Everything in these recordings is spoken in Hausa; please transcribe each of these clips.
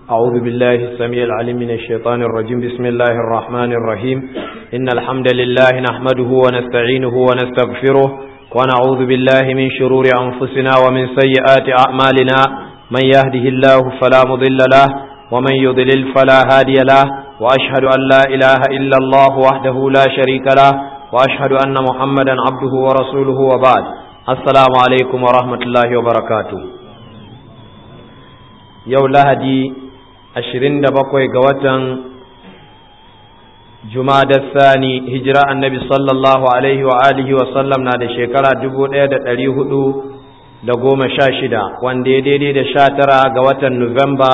أعوذ بالله السميع العليم من الشيطان الرجيم بسم الله الرحمن الرحيم إن الحمد لله نحمده ونستعينه ونستغفره ونعوذ بالله من شرور أنفسنا ومن سيئات أعمالنا من يهده الله فلا مضل له ومن يضلل فلا هادي له وأشهد أن لا إله إلا الله وحده لا شريك له وأشهد أن محمدا عبده ورسوله وبعد السلام عليكم ورحمة الله وبركاته yau lahadi ashirin da bakwai ga watan jumadar sani hijira annabi sallallahu alaihi wa alihi wa sallam na da shekara dubu ɗaya da ɗari hudu da goma sha shida wanda ya daidai da sha tara ga watan nuwamba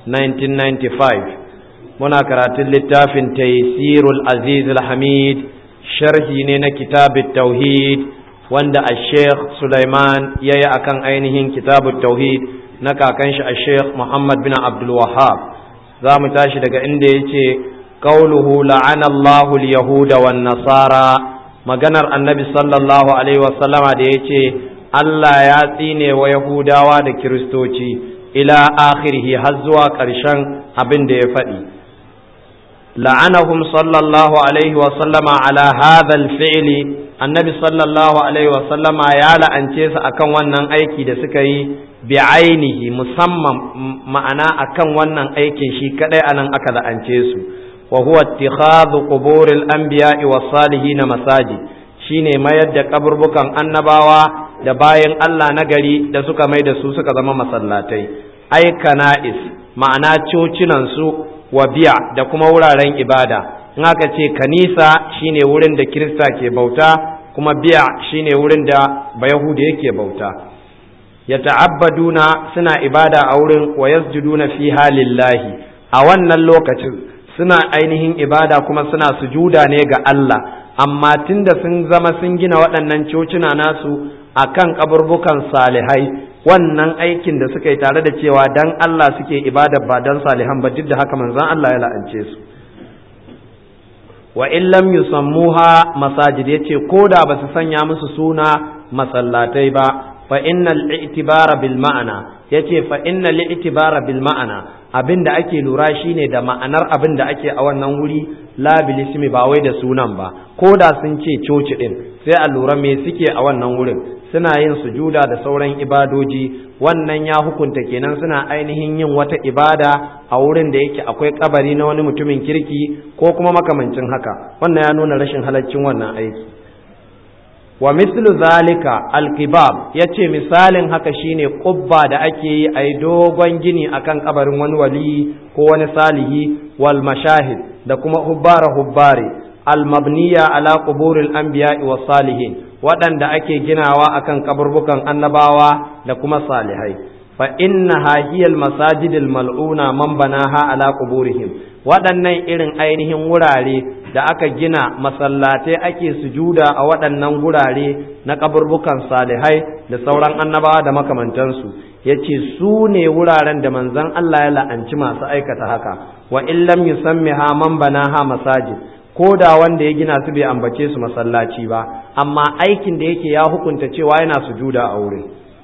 1995 muna karatun littafin taysirul aziz hamid sharhi ne na kitabut tauhid wanda a sheikh sulaiman ya yi akan ainihin kitabut tauhid na kakan shi a sheikh Muhammad bin Abdul Wahhab za mu tashi daga inda ya ce qauluhu la'ana Allahu al-yahuda wan nasara maganar annabi sallallahu alaihi wasallama da ya ce Allah ya tsine wa yahudawa da kiristoci ila akhirhi har zuwa ƙarshen abin da ya faɗi la'anahum sallallahu alaihi wasallama ala hadha al-fi'li annabi sallallahu alaihi wasallama ya la'ance su akan wannan aiki da suka yi bi'ainihi musamman ma'ana akan wannan aikin shi kadai anan aka la'ance su wa huwa ittikhadhu quburil anbiya'i was salihin masajid shine mayar da kaburbukan annabawa da bayan Allah na gari da suka mai da su suka zama masallatai ai kana'is ma'ana cocinan su wa biya da kuma wuraren ibada in aka ce kanisa shine wurin da kirista ke bauta kuma biya shine wurin da bayahuda yake bauta yata'abbaduna suna ibada a wurin wa yasjuduna fi halillahi a wannan lokacin suna ainihin ibada kuma suna sujuda ne ga Allah amma tunda sun zama sun gina waɗannan cocina nasu akan kaburbukan salihai wannan aikin da suka yi tare da cewa dan Allah suke ibada ba dan salihan ba duk da haka manzon Allah ya la'ance su wa in lam yusammuha masajid yace koda ba su sanya musu suna masallatai ba fa innal i'tibara bil ma'ana yace fa innal i'tibara bil ma'ana abinda ake lura shine da ma'anar abin da ake a wannan wuri la bil ismi ba wai da sunan ba ko da sun ce coci din sai a lura me suke a wannan wurin suna yin sujuda da sauran ibadoji wannan ya hukunta kenan suna ainihin yin wata ibada a wurin da yake akwai kabari na wani mutumin kirki ko kuma makamancin haka wannan ya nuna rashin halaccin wannan aiki wa mislu zalika alkibab yace misalin haka shine qubba da ake yi a dogon gini akan kabarin wani wali ko wani salihi wal mashahid da kuma hubbara hubbare al mabniya ala quburil anbiya'i was salihin waɗanda ake ginawa akan kaburbukan annabawa da kuma salihai fa innaha hiya al masajidil mal'una man banaha ala quburihim waɗannan irin ainihin wurare da aka gina masallatai ake sujuda a waɗannan gurare na kaburbukan salihai da sauran annabawa da makamantansu ya ce su ne wuraren da manzon Allah ya la'anci masu aikata haka wa in lam yusammiha man banaha masajid ko da wanda ya gina su bai ambace su masallaci ba amma aikin da yake ya hukunta cewa yana sujuda a wurin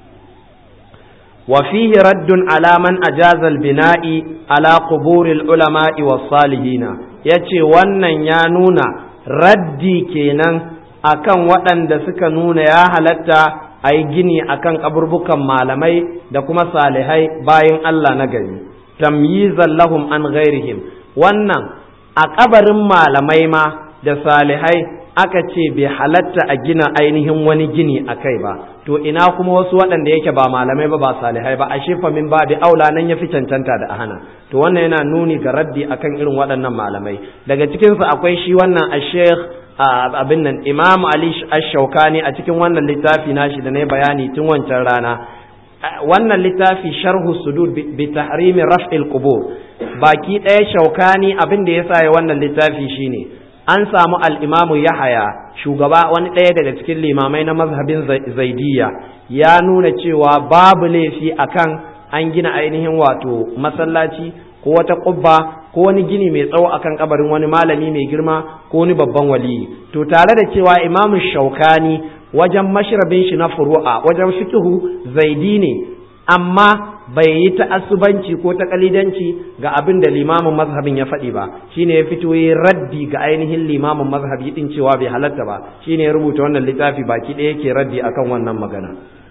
وفيه رد على من أجاز البناء على قبور العلماء والصالحين yace wannan ya nuna raddi kenan akan waɗanda suka nuna ya halatta a yi gini akan kaburbukan malamai da kuma salihai bayan Allah na gari tamyizan lahum an ghairihim wannan a kabarin malamai ma da salihai aka ce bai halatta a gina ainihin wani gini a kai ba to ina kuma wasu waɗanda yake ba malamai ba ba salihai ba a shefa min ba da aula nan ya fi cancanta da ahana to wannan yana nuni ga raddi akan irin waɗannan malamai daga cikinsu akwai shi wannan a sheikh abin nan imam ali ash-shaukani a cikin wannan littafi nashi da na bayani tun wancan rana wannan littafi sharhu sudud bi tahrimi raf'il qubur baki ɗaya shaukani abin da yasa ya wannan littafi shine an samu al'imamu Yahaya shugaba wani ɗaya daga cikin limamai na mazhabin zaidiya ya nuna cewa babu laifi akan an gina ainihin wato masallaci ko wata ƙubba ko wani gini mai tsawo akan kabarin wani malami mai girma ko wani babban waliyi to tare da cewa imamu shaukani wajen mashrabin shi na furu'a wajen fikihu zaidi ne amma bai yi ta'assubanci ko ta kalidanci ga abin da limamin mazhabin ya faɗi ba shine ya fito yi raddi ga ainihin limamin mazhabi din cewa bai halatta ba shine ya rubuta wannan littafi baki ɗaya yake raddi akan wannan magana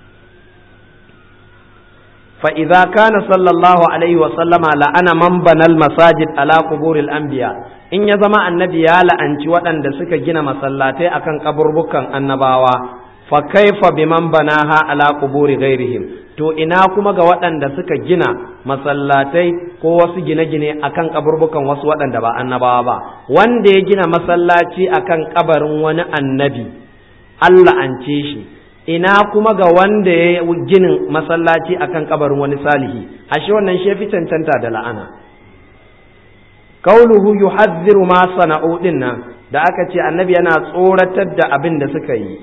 fa idza kana sallallahu alaihi wa sallama la'ana man banal masajid ala quburil anbiya in ya zama annabi ya la'anci waɗanda suka gina masallatai akan kaburbukan annabawa fa kaifa biman banaha ala quburi ghairihim to ina kuma ga waɗanda suka gina masallatai ko wasu gine-gine akan kaburbukan wasu waɗanda ba annabawa ba wanda ya gina masallaci akan kabarin wani annabi Allah an ce shi ina kuma ga wanda ya ginin masallaci akan kabarin wani salihi ashe wannan shi fi cancanta da la'ana kauluhu yuhadhdhiru ma sana'u dinnan da aka ce annabi yana tsoratar da abin da suka yi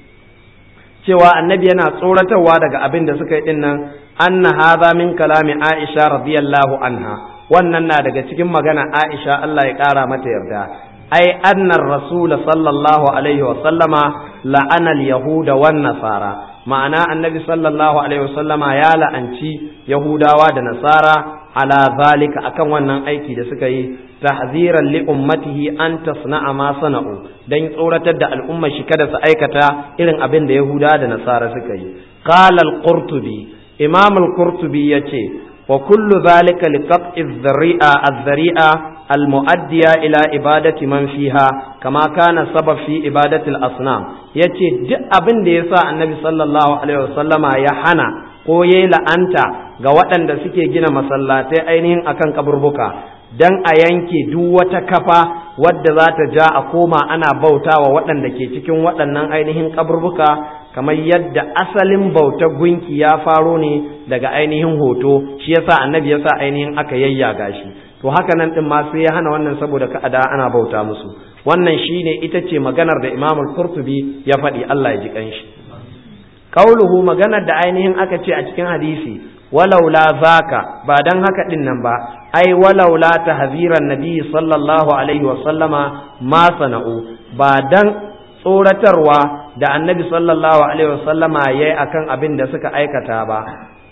cewa annabi yana tsoratarwa daga abin da suka yi din nan anna hadha min kalami Aisha radiyallahu anha wannan na daga cikin magana Aisha Allah ya kara mata yarda ai anna rasul sallallahu alaihi wa sallama la'ana al-yahuda wan nasara ma'ana annabi sallallahu alaihi wa sallama ya la'anci yahudawa da nasara ala zalika akan wannan aiki da suka yi tahziran li ummatihi an tasna'a ma sana'u dan tsoratar da al'umma shi kada su aikata irin abin da Yahuda da Nasara suka yi qala al-qurtubi imam al-qurtubi yace wa kullu zalika li qat'i adh-dhari'a adh-dhari'a al-mu'addiya ila ibadati man fiha kama kana sabab fi ibadati al-asnam yace duk abin da yasa annabi sallallahu alaihi wasallama ya hana ko yayi la'anta ga waɗanda suke gina masallatai ainihin akan kaburbuka dan a yanke duk wata kafa wadda za ta ja a koma ana bautawa waɗanda ke cikin waɗannan ainihin kaburbuka kamar yadda asalin bautar gunki ya faro ne daga ainihin hoto shi yasa annabi yasa ainihin aka yayyaga shi to haka nan din ma sai ya hana wannan saboda ka ada ana bauta musu wannan shine ita ce maganar da Imam al-Qurtubi ya faɗi Allah ya ji kanshi qauluhu maganar da ainihin aka ce a cikin hadisi walaula zaka ba dan haka din nan ba ai walaula tahziran nabi sallallahu alaihi wa sallama ma sana'u ba dan tsoratarwa da annabi sallallahu alaihi wa sallama yayi akan abin da suka aikata ba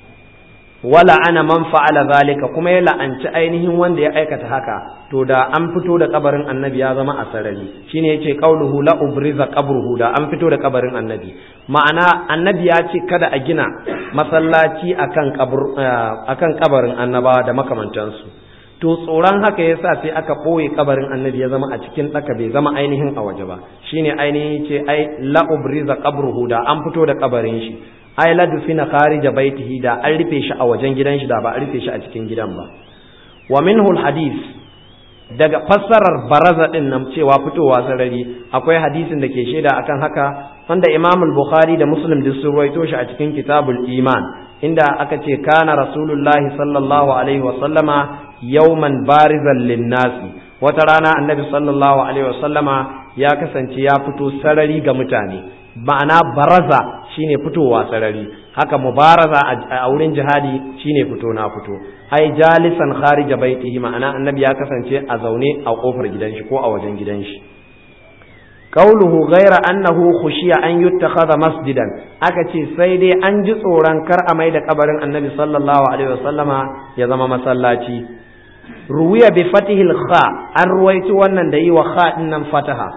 wala ana man fa'ala zalika kuma ya la'anci ainihin wanda ya aikata haka to da an fito da kabarin annabi ya zama a sarari shine yace qauluhu la ubriza qabruhu da an fito da kabarin annabi ma'ana annabi ya ce kada a gina masallaci akan kabur akan kabarin annabawa da makamantansu to tsoron haka yasa sai aka ɓoye kabarin annabi ya zama a cikin ɗaka bai zama ainihin a waje ba shine ainihin ce ai la ubriza qabruhu da an fito da kabarin shi ai la dufina kharija baitihi da an rufe shi a wajen gidan shi da ba a rufe shi a cikin gidan ba wa minhu hadith daga fassarar baraza din nan cewa fitowa sarari akwai hadisin da ke shaida akan haka wanda Imam al-Bukhari da Muslim duk sun rawaito shi a cikin Kitabul Iman inda aka ce kana Rasulullahi sallallahu alaihi wa sallama yawman barizan linnasi wata rana annabi sallallahu alaihi wa sallama ya kasance ya fito sarari ga mutane ma'ana baraza shine fitowa sarari haka mubaraza a wurin jihadi shine fito na fito ai jalisan kharija baitihi ma'ana annabi ya kasance a zaune a kofar gidan shi ko a wajen gidan shi qauluhu ghaira annahu khushiya an yuttakhadha masjidan aka ce sai dai an ji tsoron kar a mai da kabarin annabi sallallahu alaihi wasallama ya zama masallaci ruwiya bi fatihil kha an ruwaito wannan da yi wa kha din nan fataha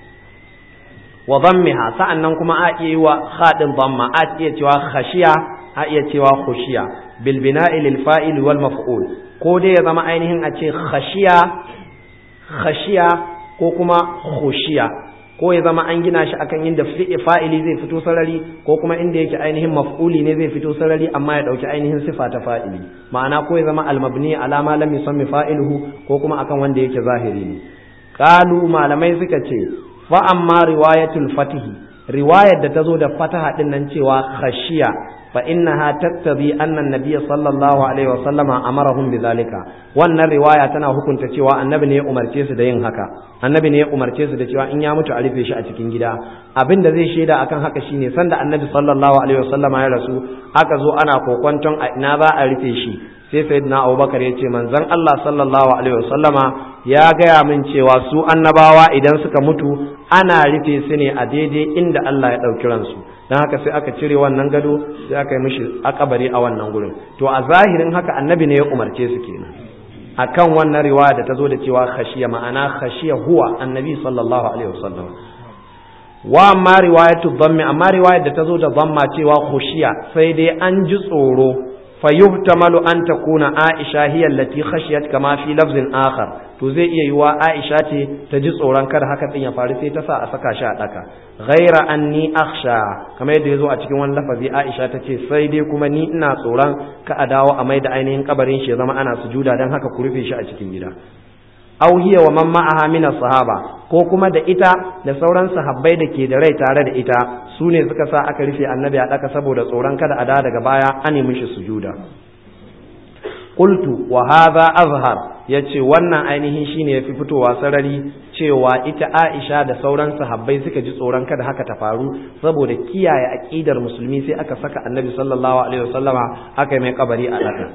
wa dhammiha sa'annan kuma a iya yi wa kha din dhamma a iya cewa khashiya a iya cewa khushiya bil bina'i lil fa'il wal maf'ul ko dai ya zama ainihin a ce khashiya khashiya ko kuma khushiya ko ya zama an gina shi akan inda fa'ili zai fito sarari ko kuma inda yake ainihin maf'uli ne zai fito sarari amma ya dauki ainihin sifa ta fa'ili ma'ana ko ya zama almabni ala ma lam yusammi fa'iluhu ko kuma akan wanda yake zahiri ne qalu malamai suka ce fa amma riwayatul fatihi riwayar da ta zo da fataha din nan cewa khashiya fa innaha tattabi anna an-nabiy sallallahu alaihi wa sallama amarahum bidhalika wannan riwaya tana hukunta cewa annabi ne ya umarce su da yin haka annabi ne ya umarce su da cewa in ya mutu a rufe shi a cikin gida abin da zai shaida akan haka shine sanda annabi sallallahu alaihi wa sallama ya rasu aka zo ana kokwanton a ina za a rufe shi sai sayyidina abubakar ya ce manzon Allah sallallahu alaihi wasallama ya gaya min cewa su annabawa idan suka mutu ana rufe su ne a daidai inda Allah ya ɗauki ransu don haka sai aka cire wannan gado sai aka yi mishi akabari a wannan gurin to a zahirin haka annabi ne ya umarce su kenan akan wannan riwaya da ta zo da cewa khashiya ma'ana khashiya huwa annabi sallallahu alaihi wasallam wa amma riwayatu dhammi amma riwayar da ta zo da dhamma cewa khushiya sai dai an ji tsoro fa yuhtamalu an takuna aisha hiya allati khashiyat kama fi lafzin akhar to zai iya yiwa aisha ce ta ji tsoron kada haka din ya faru sai ta sa a saka shi a daka ghaira anni akhsha kamar yadda yazo a cikin wani lafazi aisha ta ce sai dai kuma ni ina tsoron ka a dawo a mai da ainihin kabarin shi ya zama ana sujuda dan haka ku rufe shi a cikin gida aw hiya wa man ma'aha min sahaba ko kuma da ita da sauran sahabbai da ke da rai tare da ita su ne suka sa aka rufe annabi a daka saboda tsoron kada a da daga baya an mishi sujuda qultu wa hadha azhar yace wannan ainihin shine yafi fitowa sarari cewa ita Aisha da sauran sahabbai suka ji tsoron kada haka ta faru saboda kiyaye aqidar musulmi sai aka saka annabi sallallahu alaihi wasallama aka mai kabari a daka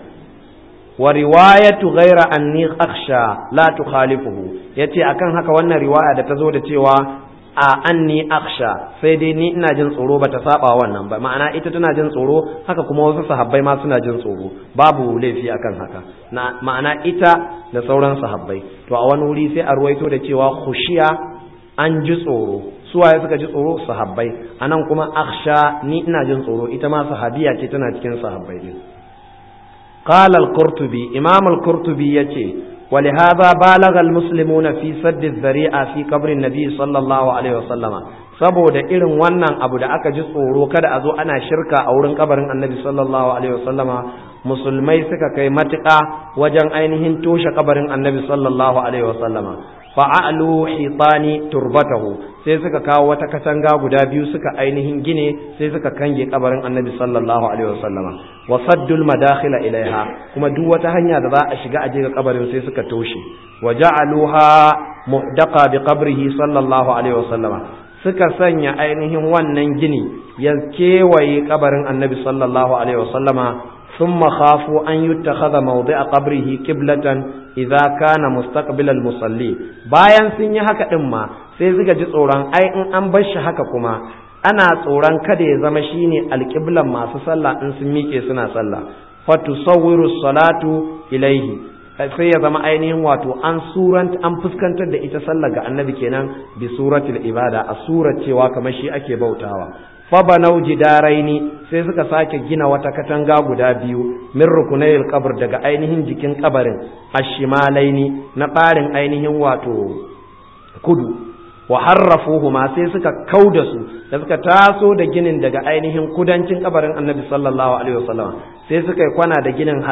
wa riwayatu ghaira anni akhsha la tukhalifuhu yace akan haka wannan riwaya da ta zo da cewa a anni akhsha sai dai ni ina jin tsoro bata saba wannan ba ma'ana ita tana jin tsoro haka kuma wasu sahabbai ma suna jin tsoro babu laifi akan haka na ma'ana ita da sauran sahabbai to a wani wuri sai a ruwaito da cewa khushiya an ji tsoro suwaye suka ji tsoro sahabbai anan kuma akhsha ni ina jin tsoro ita ma sahabiya ce tana cikin sahabbai din قال القرطبي إمام القرطبي يتي ولهذا بالغ المسلمون في سد الذريعة في قبر النبي صلى الله عليه وسلم saboda irin wannan abu da aka ji tsoro kada a zo ana shirka a wurin kabarin annabi sallallahu alaihi wasallama musulmai suka kai matuƙa wajen ainihin toshe kabarin annabi sallallahu alaihi wasallama fa'alu hitani turbatahu sai suka kawo wata katanga guda biyu suka ainihin gine sai suka kange kabarin annabi sallallahu alaihi wasallama wa saddul madakhila ilaiha kuma duk wata hanya da za a shiga a je ga kabarin sai suka toshe wa ja'aluha muhdaqa bi qabrihi sallallahu alaihi wasallama suka sanya ainihin wannan gini ya kewaye kabarin annabi sallallahu alaihi wasallama ثم خافوا أن يتخذ موضع قبره قبلة إذا كان مستقبل المصلي bayan sun yi haka din ma sai suka ji tsoron ai in an bar shi haka kuma ana tsoron kada ya zama shine alƙiblan masu sallah in sun miƙe suna sallah fatusawwiru salatu ilaihi sai ya zama ainihin wato an suranta an fuskantar da ita sallah ga annabi kenan bi suratul ibada a surar cewa kamar shi ake bautawa fabanau jidaraini sai suka sake gina wata katanga guda biyu min rukunayil qabr daga ainihin jikin kabarin ashimalaini na ɓarin ainihin wato kudu wa harrafuhuma sai suka kauda su da suka taso da ginin daga ainihin kudancin kabarin annabi sallallahu alaihi wasallam sai suka yi kwana da ginin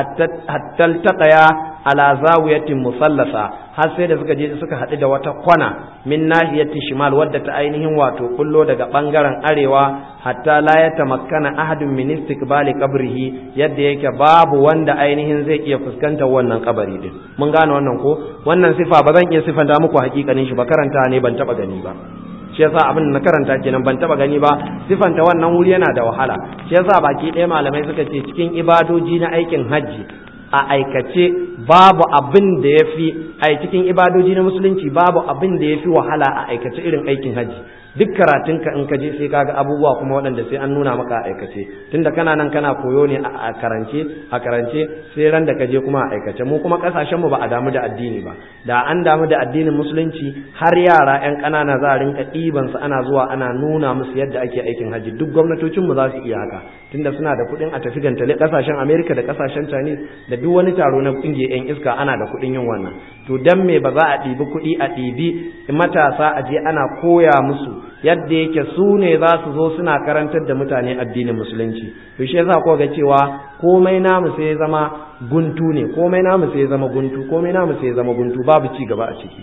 hattal taqaya ala zawiyatin musallasa har sai da suka je suka haɗu da wata kwana min nahiyatin shimal wadda ta ainihin wato kullo daga bangaren arewa hatta la ya tamakkana ahadun min istiqbali qabrihi yadda yake babu wanda ainihin zai iya fuskantar wannan kabari din mun gane wannan ko wannan sifa ba zan iya sifanta muku hakikanin shi ba karanta ne ban taba gani ba shi yasa abin da na karanta kenan ban taba gani ba sifanta wannan wuri yana da wahala shi yasa baki ɗaya malamai suka ce cikin ibadoji na aikin hajji a aikace babu abin da ya fi a cikin ibadoji na musulunci babu abin da ya fi wahala a aikace irin aikin hajji duk karatunka in ka je sai kaga abubuwa kuma waɗanda sai an nuna maka a aikace tunda kana nan kana koyo ne a karance a karance sai ran da ka je kuma a aikace mu kuma kasashen mu ba a damu da addini ba da an damu da addinin musulunci har yara yan ƙanana za a rinka ɗiban su ana zuwa ana nuna musu yadda ake aikin hajji duk gwamnatocin mu za su iya haka tunda suna da kuɗin a tafi gantale kasashen America da kasashen Chinese da duk wani taro na kungiyar yan iska ana da kuɗin yin wannan to dan me ba za a ɗibi kuɗi a ɗibi matasa a je ana koya musu yadda yake su ne za su zo suna karantar da mutane addinin musulunci to shi yasa ko ga cewa komai namu sai ya zama guntu ne komai namu sai ya zama guntu komai namu sai ya zama guntu babu ci gaba a ciki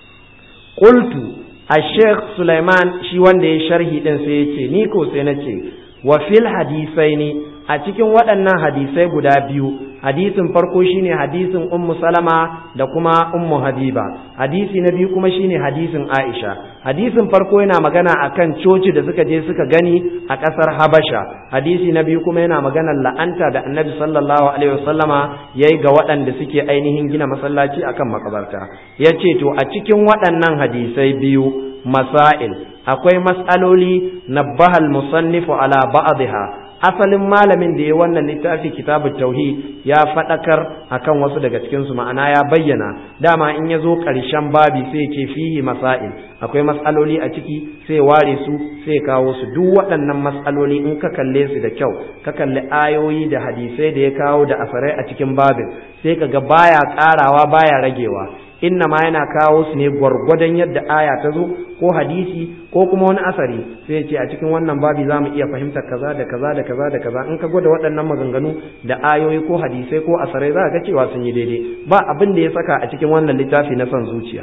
qultu al-sheikh Sulaiman shi wanda ya sharhi din sai ya ce ni ko sai na ce wa fil hadisaini a cikin waɗannan hadisai guda biyu hadisin farko shine hadisin ummu salama da kuma ummu habiba hadisi na biyu kuma shine hadisin aisha hadisin farko yana magana akan coci da suka je suka gani a ƙasar habasha hadisi na biyu kuma yana magana la'anta da annabi sallallahu alaihi wasallama yayi ga waɗanda suke ainihin gina masallaci akan makabarta yace to a cikin waɗannan hadisai biyu masail akwai mas'aloli nabbahal musannifu ala ba'dha asalin malamin da ya wannan littafi kitabut tauhid ya fadakar akan wasu daga cikin su ma'ana ya bayyana dama in ya zo ƙarshen babi sai ce fihi masail akwai mas'aloli a ciki sai ware su sai kawo su duk waɗannan mas'aloli in ka kalle su da kyau ka kalli ayoyi da hadisai da ya kawo da asarai a cikin babin sai ka ga baya ƙarawa baya ragewa inna ma yana kawo su ne gwargwadon yadda aya ta zo ko hadisi ko kuma wani asari sai ce a cikin wannan babi za mu iya fahimtar kaza da kaza da kaza da kaza in ka gwada waɗannan maganganu da ayoyi ko hadisai ko asarai za ga cewa sun yi daidai ba abin da ya saka a cikin wannan littafi na son zuciya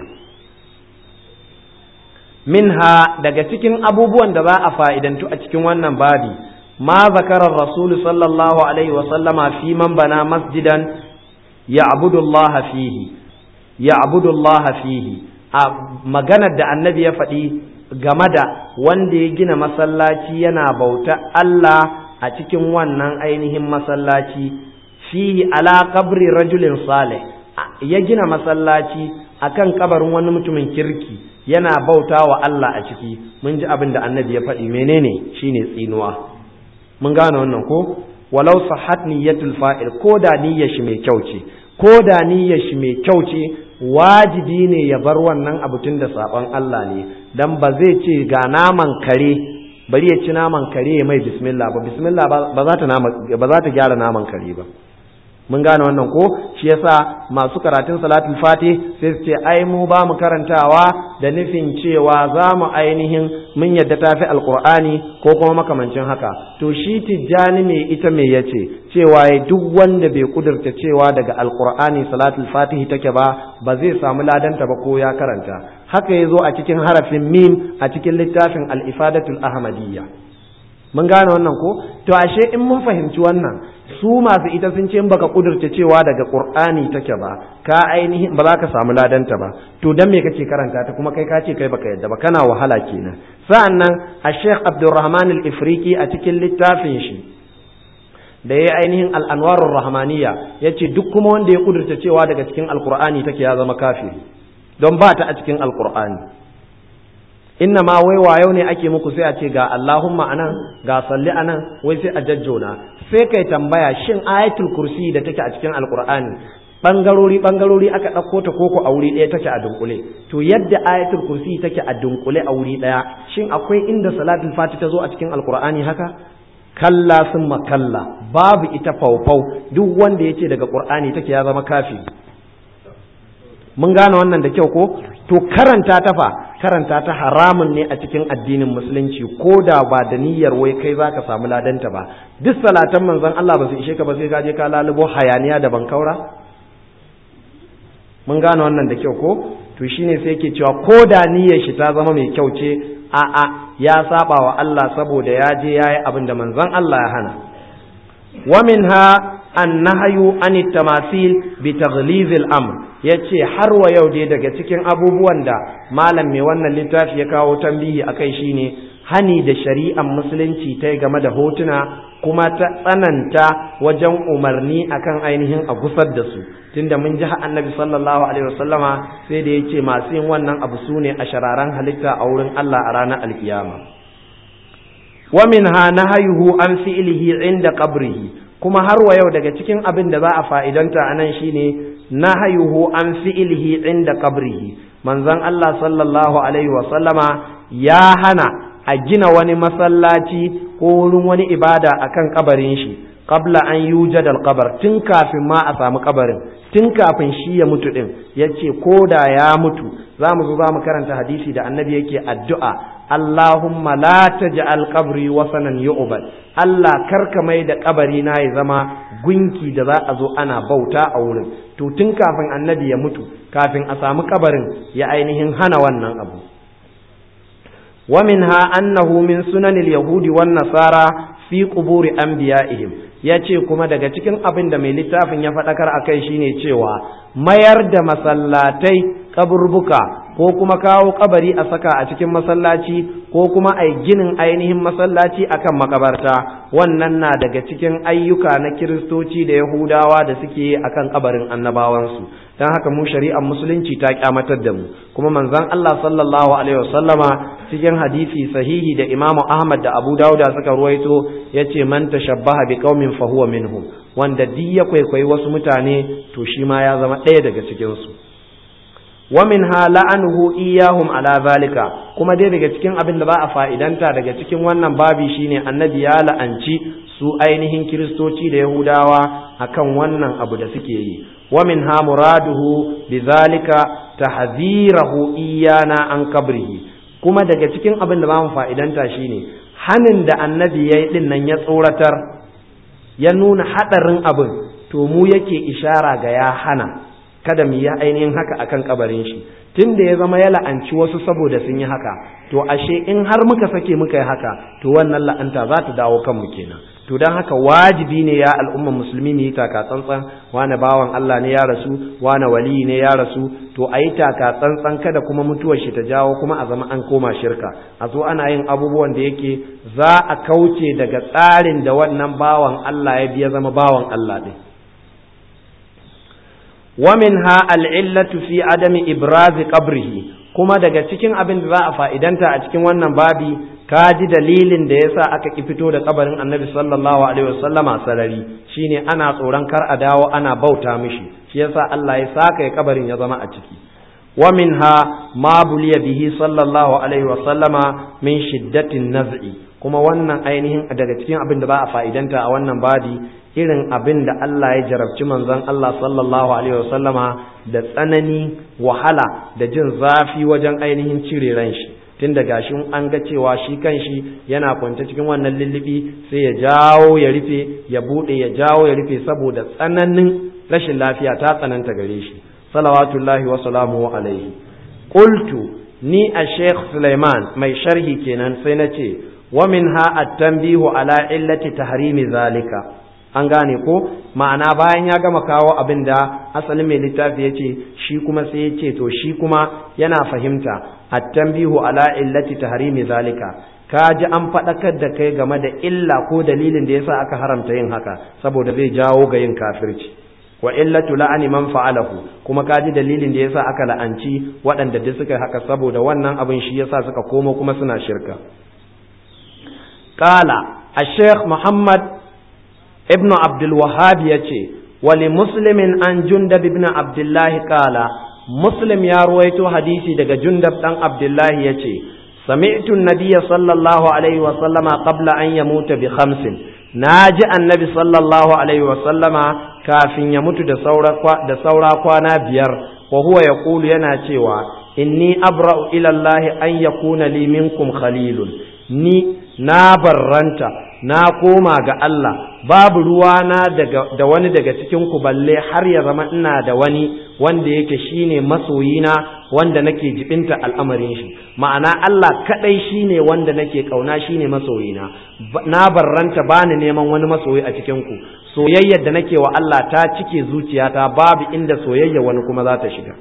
minha daga cikin abubuwan da za a fa'idantu a cikin wannan babi ma zakarar rasul sallallahu alaihi wa sallama fi man bana masjidan ya abudullaha fihi ya abudullaha fihi a maganar da annabi ya faɗi game da wanda ya gina masallaci yana bauta Allah a cikin wannan ainihin masallaci fihi ala qabri rajulin salih ya gina masallaci akan kabarin wani mutumin kirki yana bauta wa Allah a ciki mun ji abin da annabi ya faɗi menene shine tsinuwa mun gane wannan ko walau sahat niyyatul fa'il ko da niyyar shi mai kyau ce ko da niyyar shi mai kyau ce wajibi ne ya bar wannan abu tun da saɓon Allah ne dan ba zai ce ga naman kare bari ya ci naman kare mai bismillah ba bismillah ba za ta ba za ta gyara naman kare ba mun gane wannan ko shi yasa masu karatun salatul fati sai su ce ai mu ba mu karantawa da nufin cewa za mu ainihin mun yadda tafi alqur'ani ko kuma makamancin haka to shi tijjani me ita me yace cewa duk wanda bai kudurta cewa daga alqur'ani salatul fatihi take ba ba zai samu ladanta ba ko ya karanta haka yazo a cikin harafin mim a cikin littafin al-ifadatul ahmadiyya mun gane wannan ko to ashe in mun fahimci wannan su masu ita sun ce in baka kudurta cewa daga qur'ani take ba ka ainihin ba za ka samu ladanta ba to dan me kake karanta ta kuma kai ka ce kai baka yadda ba kana wahala kenan sa'annan a Sheikh Abdulrahman al-Ifriqi a cikin littafin shi da ya ainihin al-Anwarur Rahmaniyya yace duk kuma wanda ya kudurta cewa daga cikin alqur'ani take ya zama kafiri don ba ta a cikin alqur'ani inna ma wai wayo ne ake muku sai a ce ga Allahumma anan ga salli anan wai sai a jajjona sai kai tambaya shin ayatul kursi da take a cikin alqur'ani bangarori bangarori aka ɗauko ta koko a wuri ɗaya take a dunkule to yadda ayatul kursi take a dunkule a wuri ɗaya shin akwai inda salatul fati ta zo a cikin alqur'ani haka kalla summa kalla babu ita faufau duk wanda yace daga qur'ani take ya zama kafi mun gane wannan da kyau ko to karanta ta fa karanta ta haramun ne a cikin addinin musulunci ko da ba da niyyar wai kai za ka samu ladanta ba duk salatan manzon Allah ba su ishe ka ba sai ka je ka lalubo hayaniya da bankaura mun gane wannan da kyau ko to shine sai yake cewa ko da niyyar shi ta zama mai kyau ce a a ya saba wa Allah saboda ya je yayi abin da manzon Allah ya hana wa minha annahyu an tamasil bi taghliz al-amr yace har wa yau dai daga cikin abubuwan da malam mai wannan littafi ya kawo tambihi akai shine hani da shari'ar musulunci ta game da hotuna kuma ta tsananta wajen umarni akan ainihin a gusar da su tunda mun ji annabi sallallahu alaihi wasallama sai da yace masu yin wannan abu sune a shararan halitta a wurin Allah a ranar alkiyama wa minha nahayuhu an fi'lihi inda qabrihi kuma har wa yau daga cikin abin da za a fa'idanta a nan shine nahayuhu an fi'lihi inda qabrihi manzon Allah sallallahu alaihi wa sallama ya hana a gina wani masallaci ko wurin wani ibada akan kabarin shi qabla an yujad al-qabr tun kafin ma a samu kabarin tun kafin shi ya mutu din yace ko da ya mutu zamu zo zamu karanta hadisi da annabi yake addu'a Allahumma la taj'al qabri wasanan yu'bad Allah karka mai da kabari na ya zama gunki da za a zo ana bauta a wurin to tun kafin annabi ya mutu kafin a samu kabarin ya ainihin hana wannan abu ومنها أنه من سنن اليهود والنصارى fi quburi anbiya'ihim yace kuma daga cikin abin da mai littafin ya faɗakar akai shine cewa mayar da masallatai kaburbuka ko kuma kawo kabari a saka a cikin masallaci ko kuma ai ginin ainihin masallaci akan makabarta wannan na daga cikin ayyuka na kiristoci da yahudawa da suke akan kabarin annabawansu don haka mu shari'ar musulunci ta kyamatar da mu kuma manzon Allah sallallahu alaihi wasallama cikin hadisi sahihi da Imam Ahmad da Abu Dawud suka ruwaito yace man tashabbaha bi qaumin fa huwa minhum wanda duk ya kwaikwayi wasu mutane to shi ma ya zama ɗaya daga cikin su wa minha la'anuhu iyahum ala zalika kuma dai daga cikin abin da ba a fa'idanta daga cikin wannan babi shine annabi ya la'anci su ainihin kiristoci da yahudawa akan wannan abu da suke yi wa minha muraduhu bizalika tahzirahu iyana an kabrihi kuma daga cikin abin da ba mu fa'idanta shine hanin da annabi yayi din nan ya tsoratar ya nuna hadarin abin to mu yake ishara ga ya hana kada mu yi ainihin haka akan kabarin shi tun da ya zama ya la'anci wasu saboda sun yi haka to ashe in har muka sake muka yi haka to wannan la'anta za ta dawo kanmu kenan to don haka wajibi ne ya al'umma musulmi ne yi taka tsantsan wane bawan Allah ne ya rasu wane wali ne ya rasu to a yi taka tsantsan kada kuma mutuwar shi ta jawo kuma a zama an koma shirka a zo ana yin abubuwan da yake za a kauce daga tsarin da wannan bawan Allah ya biya zama bawan Allah ɗin ومنها العلة في عدم إبراز قبره kuma daga cikin abin da za a fa'idanta a cikin wannan babi ka ji dalilin da yasa aka ki fito da kabarin annabi sallallahu alaihi wasallama sarari shine ana tsoron kar a dawo ana bauta mishi shi yasa Allah ya saka ya kabarin ya zama a ciki wa minha ma buliya bihi sallallahu alaihi wasallama min shiddatin naz'i kuma wannan ainihin daga cikin abin da ba a fa'idanta a wannan babi irin abin da Allah ya jarabci manzon Allah sallallahu alaihi wasallama da tsanani wahala da jin zafi wajen ainihin cire ran shi tun da gashin an ga cewa shi kanshi yana kwance cikin wannan lullubi sai ya jawo ya rufe ya bude ya jawo ya rufe saboda tsananin rashin lafiya ta tsananta gare shi salawatullahi wa salamuhu alaihi qultu ni a Sheikh Sulaiman mai sharhi kenan sai na ce wa minha at-tanbihu ala illati tahrimi zalika an gane ko ma'ana bayan ya gama kawo abin da asalin mai littafi ya ce shi kuma sai ya ce to shi kuma yana fahimta at-tanbihu ala illati tahrimi zalika ka ji an faɗakar da kai game da illa ko dalilin da yasa aka haramta yin haka saboda zai jawo ga yin kafirci wa illatu la'ani man fa'alahu kuma ka ji dalilin da yasa aka la'anci waɗanda duk suka haka saboda wannan abin shi yasa suka komo kuma suna shirka qala الشيخ محمد ابن عبد الوهاب يتي ولمسلم عن جندب بن عبد الله قال مسلم يا رويتو حديثي دغ جندب دان عبد الله يتي سمعت النبي صلى الله عليه وسلم قبل أن يموت بخمس ناجي النبي صلى الله عليه وسلم كافين يموت da saura da saura kwana biyar wa huwa yaqulu yana cewa inni abra'u ila Allah an yakuna li minkum khalilun ni na barranta na koma ga Allah babu ruwana daga da wani daga cikin ku balle har ya zama ina da wani wanda yake shine masoyina wanda nake jibinta al'amarin shi ma'ana Allah kadai shine wanda nake kauna shine masoyina na barranta bani neman wani masoyi a cikin ku soyayyar da nake wa Allah ta cike zuciyata babu inda soyayya wani kuma za ta shiga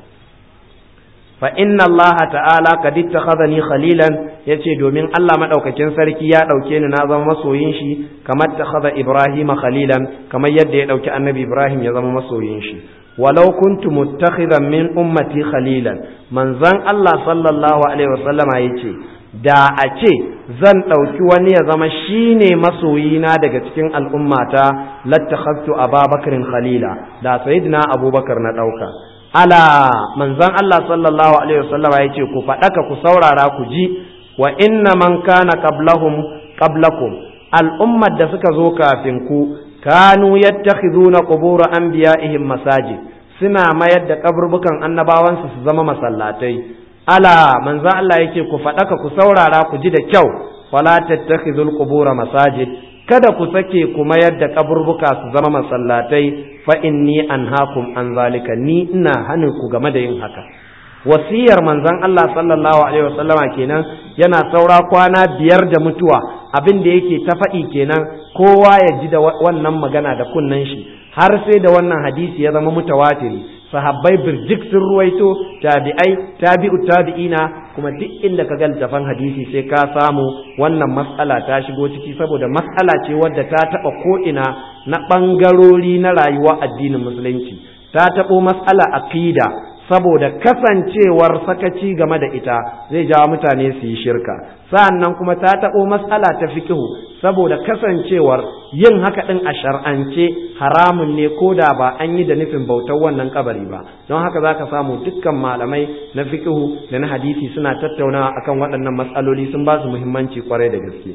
fa inna Allah ta'ala qad ittakhadhani khalilan yace domin Allah madaukakin sarki ya dauke ni na zama masoyin shi kamar takhadha Ibrahim khalilan kamar yadda ya dauki Annabi Ibrahim ya zama masoyin shi walau kuntu muttakhidan min ummati khalilan manzon Allah sallallahu alaihi wasallama yace da a ce zan ɗauki wani ya zama shine masoyina daga cikin al'ummata lattakhadtu ababakarin khalila da sayyidina abubakar na ɗauka ala manzon Allah sallallahu alaihi wasallama yace ku faɗaka ku saurara ku ji wa inna man kana qablahum qablakum al'ummar da suka zo kafin ku kanu yattakhiduna qubur anbiya'ihim masajid suna mayar da kaburbukan annabawansu su zama masallatai ala manzon Allah yake ku faɗaka ku saurara ku ji da kyau wala tattakhidul qubur masajid kada ku sake ku mayar da kaburbuka su zama masallatai fa inni anhaakum an zalika ni ina hanin ku game da yin haka wasiyar manzon Allah sallallahu alaihi wasallama kenan yana saura kwana biyar da mutuwa abin da yake ta faɗi kenan kowa ya ji da wannan magana da kunnen shi har sai da wannan hadisi ya zama mutawatiri sahabbai birjik sun ruwaito tabi'ai tabi'u tabi'ina kuma duk inda ka ga littafan hadisi sai ka samu wannan matsala ta shigo ciki saboda matsala ce wadda ta taɓa ko'ina na ɓangarori na rayuwa addinin musulunci ta taɓo matsala aqida saboda kasancewar sakaci game da ita zai jawo mutane su yi shirka sa'annan kuma ta taɓo matsala ta fikihu saboda kasancewar yin haka ɗin a shar'ance haramun ne ko da ba an yi da nufin bautar wannan kabari ba don haka za ka samu dukkan malamai na fikihu da na hadisi suna tattaunawa akan waɗannan matsaloli sun ba su muhimmanci kwarai da gaske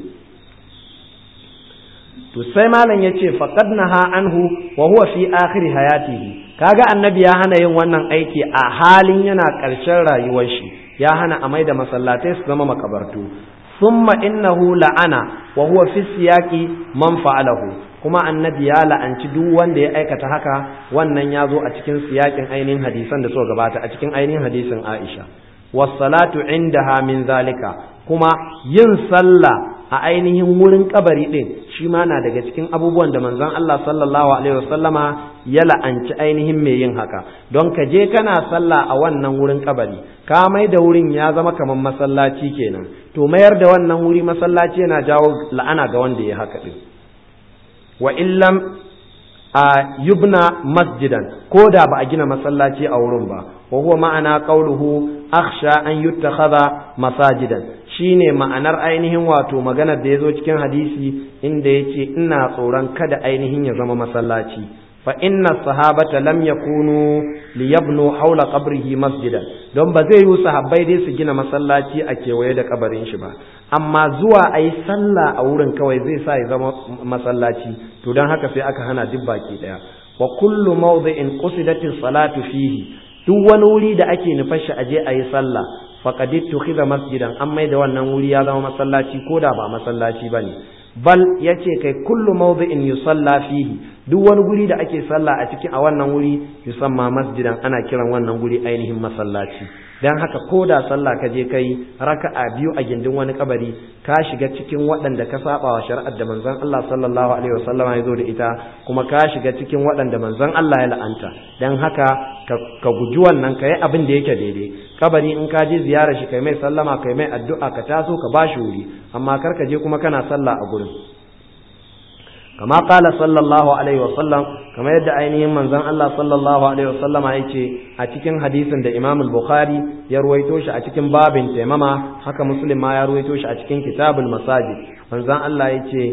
to sai malam ya ce faqad naha anhu wa huwa fi akhir hayatihi kaga annabi ya hana yin wannan aiki a halin yana ƙarshen rayuwar shi ya hana a maida masallatai su zama makabartu thumma innahu la'ana wa huwa fi siyaqi man fa'alahu kuma annabi ya la'anci duk wanda ya aikata haka wannan ya zo a cikin siyakin ainihin hadisan da suka gabata a cikin ainihin hadisin Aisha was-salatu indaha min zalika kuma yin sallah a ainihin wurin kabari din shi ma na daga cikin abubuwan da manzon Allah sallallahu alaihi wasallama ya la'anci ainihin mai yin haka don ka je kana sallah a wannan wurin kabari ka mai da wurin ya zama kamar masallaci kenan to mayar da wannan wuri masallaci yana jawo la'ana ga wanda ya haka din wa illam a yubna masjidan ko da ba a gina masallaci a wurin ba wa huwa ma'ana qauluhu akhsha an yuttakhadha masajidan shine ma'anar ainihin wato maganar da yazo cikin hadisi inda yace ina tsoron kada ainihin ya zama masallaci fa inna sahabata lam yakunu liyabnu hawla qabrihi masjidan don ba zai yi sahabbai dai su gina masallaci a kewaye da kabarin shi ba amma zuwa a yi sallah a wurin kawai zai sa ya zama masallaci to don haka sai aka hana duk baki daya wa kullu mawdi'in qusidatis salatu fihi duk wani wuri da ake nufar shi aje a yi sallah faqad ittukhidha masjidan an mai da wannan wuri ya zama masallaci ko da ba masallaci bane bal yace kai kullu mawdi'in yusalla fihi duk wani guri da ake sallah a cikin a wannan wuri yusamma masjidan ana kiran wannan guri ainihin masallaci dan haka ko da sallah ka je kai raka'a biyu a gindin wani kabari ka shiga cikin waɗanda ka saba wa shari'ar da manzon Allah sallallahu alaihi wasallam ya zo da ita kuma ka shiga cikin waɗanda manzon Allah ya la'anta dan haka ka guji wannan ka yi abin da yake daidai kabari in ka je ziyara shi kai mai sallama kai mai addu'a ka taso ka bashi wuri amma kar ka je kuma kana sallah a gurin kama kala sallallahu alaihi wasallam kama yadda ainihin manzon Allah sallallahu alaihi wasallam ya ce a cikin hadisin da Imam al-Bukhari ya ruwaito shi a cikin babin taimama haka Muslim ma ya ruwaito shi a cikin kitabul masajid manzon Allah ya ce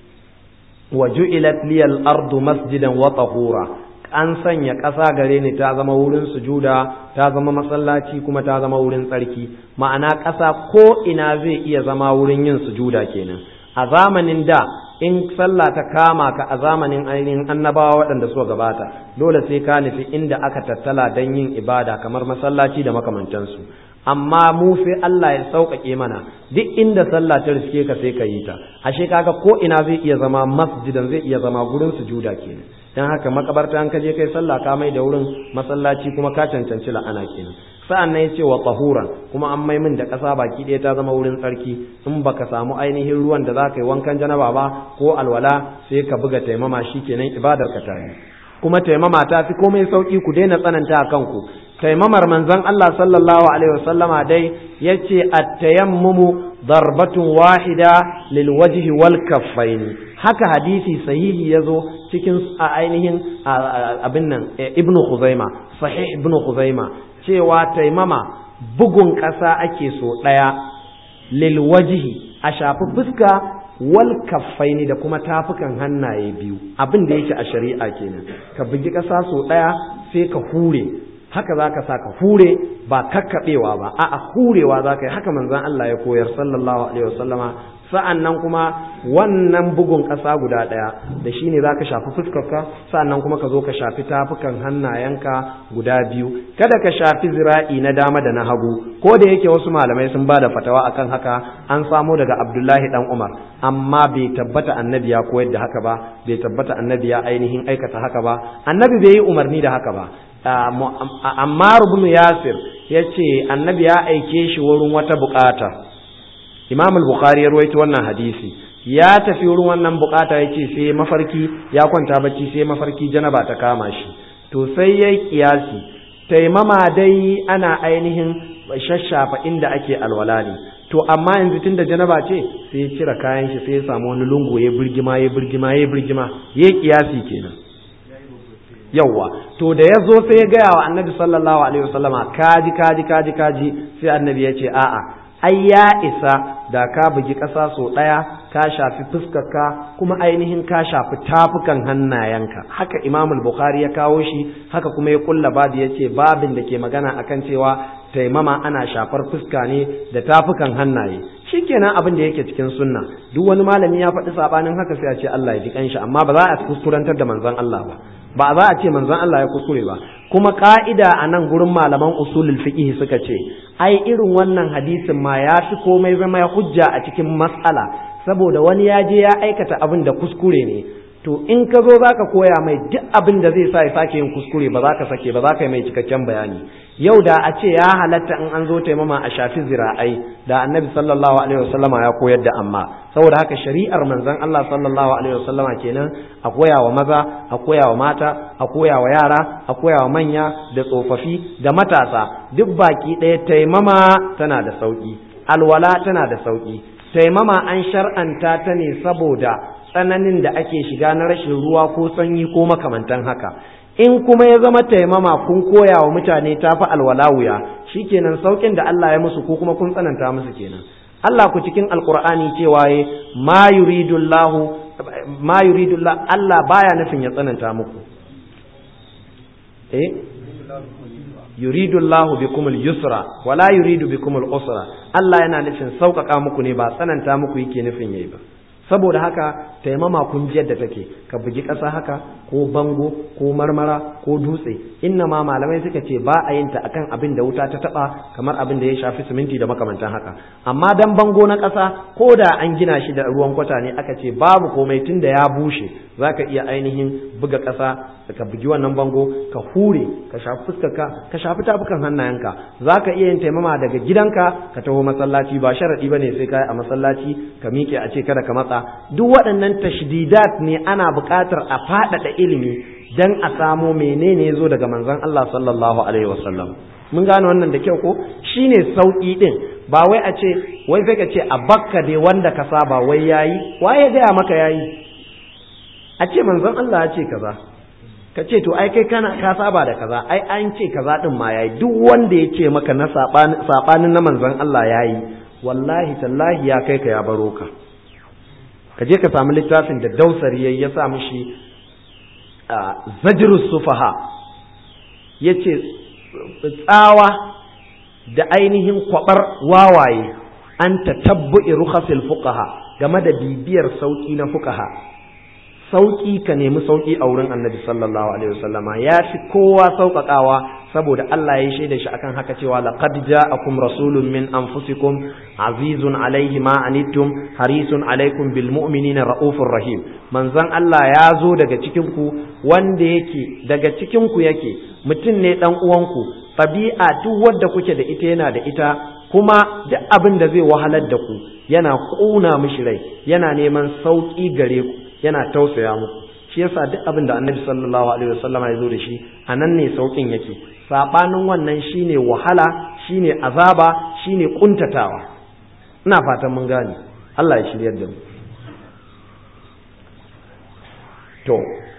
wa ju'ilat liyal ardu masjidan wa tahura an sanya ƙasa gare ni ta zama wurin sujuda ta zama masallaci kuma ta zama wurin tsarki ma'ana ƙasa ko ina zai iya zama wurin yin sujuda kenan a zamanin da in sallah ta kama ka a zamanin ainihin annabawa waɗanda suka gabata dole sai ka nufi inda aka tattala don yin ibada kamar masallaci da makamantansu amma mu sai Allah ya sauƙaƙe mana duk inda sallah ta riske ka sai ka yi ta ashe kaga ko ina zai iya zama masjidan zai iya zama gurin sujuda kenan dan haka makabarta an kaje kai sallah ka mai da wurin masallaci kuma ka cancanci la'ana kenan sa'an nan yace wa tahuran kuma an mai min da ƙasa baki ɗaya ta zama wurin tsarki in baka samu ainihin ruwan da za ka yi wankan janaba ba ko alwala sai ka buga taimama shikenan ibadar ka ta yi kuma taimama ta fi komai sauki ku daina tsananta a kanku taimamar manzon Allah sallallahu alaihi wasallama dai yace at-tayammumu darbatun wahida lil wajhi wal kaffaini haka hadisi sahihi yazo cikin a ainihin abin nan ibnu khuzaima sahih ibnu khuzaima cewa taimama bugun ƙasa ake so ɗaya lil wajhi a shafi fuska wal kaffaini da kuma tafukan hannaye biyu abin da yake a shari'a kenan ka bugi ƙasa so ɗaya sai ka hure haka za ka sa ka hure ba kakkaɓewa ba a'a hurewa za ka yi haka manzon Allah ya koyar sallallahu alaihi wasallama sa'an nan kuma wannan bugun ƙasa guda ɗaya da shi ne za ka shafi fuskarka sa'an nan kuma ka zo ka shafi tafukan hannayenka guda biyu kada ka shafi zira'i na dama da na hagu ko da yake wasu malamai sun ba da fatawa akan haka an samo daga abdullahi dan umar amma bai tabbata annabi ya koyar da haka ba bai tabbata annabi ya ainihin aikata haka ba annabi bai yi umarni da haka ba amma ibn yasir ya ce annabi ya aike shi wurin wata bukata imam al-bukhari ya ruwaito wannan hadisi ya tafi wurin wannan bukata ya ce sai mafarki ya kwanta bacci sai mafarki janaba ta kama shi to sai ya yi kiyasi taimama dai ana ainihin shashafa inda ake alwala ne to amma yanzu tun da janaba ce sai ya cire kayan shi sai ya samu wani lungu ya birgima ya birgima ya birgima ya kiyasi kenan yawwa to da ya zo sai ya gaya wa annabi sallallahu alaihi wasallama kaji kaji kaji kaji sai annabi ya ce a'a ai ya isa da ka bugi ƙasa sau ɗaya ka shafi fuskarka kuma ainihin ka shafi tafukan hannayenka haka imamul bukhari ya kawo shi haka kuma ya kulla babu ya ce babin da ke magana akan cewa taimama ana shafar fuska ne da tafukan hannaye shikenan abin da yake cikin sunna duk wani malami ya faɗi sabanin haka sai a ce Allah ya ji kanshi amma ba za a kuskurantar da manzon Allah ba ba za a ce manzon Allah ya kuskure ba kuma ka'ida a nan gurin malaman usulul fiqh suka ce ai irin wannan hadisin ma ya fi komai zama ya hujja a cikin mas'ala saboda wani ya je ya aikata abin da kuskure ne to in ka zo za ka koya mai duk abin da zai sa ya sake yin kuskure ba za ka sake ba za ka yi mai cikakken bayani yau da a ce ya halatta in an zo taimama a shafi zira'ai da annabi sallallahu alaihi wasallama ya koyar da amma saboda haka shari'ar manzon Allah sallallahu alaihi wasallama kenan a koya wa maza a koya wa mata a koya wa yara a koya wa manya da tsofaffi da matasa duk baki ɗaya taimama tana da sauki alwala tana da sauki taimama an shar'anta ta ne saboda tsananin da ake shiga na rashin ruwa ko sanyi ko makamantan haka in kuma ya zama taimama kun koya wa mutane ta fi alwala wuya shikenan saukin da Allah ya musu ko kuma kun tsananta musu kenan Allah ku cikin alqur'ani cewa ye ma yuridullahu ma yuridullah Allah baya nufin ya tsananta muku eh yuridullahu bikumul yusra wala yuridu bikumul usra Allah yana nufin sauƙaƙa muku ne ba tsananta muku yake nufin yayi ba saboda haka taimama kun ji yadda take ka bugi ƙasa haka ko bango ko marmara ko dutse inna ma malamai suka ce ba a yin ta akan abin da wuta ta taba kamar abin da ya shafi siminti da makamantan haka amma dan bango na ƙasa ko da an gina shi da ruwan kwata ne aka ce babu komai tun da ya bushe zaka iya ainihin buga ƙasa ka bugi wannan bango ka hure ka shafi fuskarka ka shafi tafukan hannayenka zaka iya yin taimama daga gidanka ka taho masallaci ba sharadi bane sai kai a masallaci ka miƙe a ce kada ka matsa duk waɗannan tashdidat ne ana buƙatar a faɗaɗa ilimi dan a samo menene zo daga manzon Allah sallallahu alaihi wasallam mun gane wannan da kyau ko shine sauki din ba wai a ce wai sai ka ce a bakka dai wanda ka saba wai yayi waye gaya maka yayi a ce manzon Allah ya ce kaza ka ce to ai kai kana ka saba da kaza ai an ce kaza din ma yayi duk wanda ya ce maka na sabanin na manzon Allah yayi wallahi tallahi ya kai ka ya baro ka ka je ka samu littafin da dausari yayi ya sa mishi zajrus sufaha yace tsawa da ainihin kwabar wawaye an tatabbu'i rukhasil fuqaha game da bibiyar sauki na fuqaha sauki ka nemi sauki a wurin annabi sallallahu alaihi wasallama ya fi kowa sauƙaƙawa saboda Allah ya shaida shi akan haka cewa laqad ja'akum rasulun min anfusikum azizun alaihi ma anittum harisun alaikum bil mu'minina raufur rahim manzon Allah ya zo daga cikin ku wanda yake daga cikin ku yake mutum ne dan uwanku tabi'a duk wanda kuke da ita yana da ita kuma duk abin da zai wahalar da ku yana ƙuna mishi rai yana neman sauƙi gare ku yana tausaya muku shi yasa duk abin da annabi sallallahu alaihi wasallama ya zo da shi a nan ne sauƙin yake saɓanin wannan shine wahala shine azaba shine ƙuntatawa ina fatan mun gane Allah ya shiryar da mu to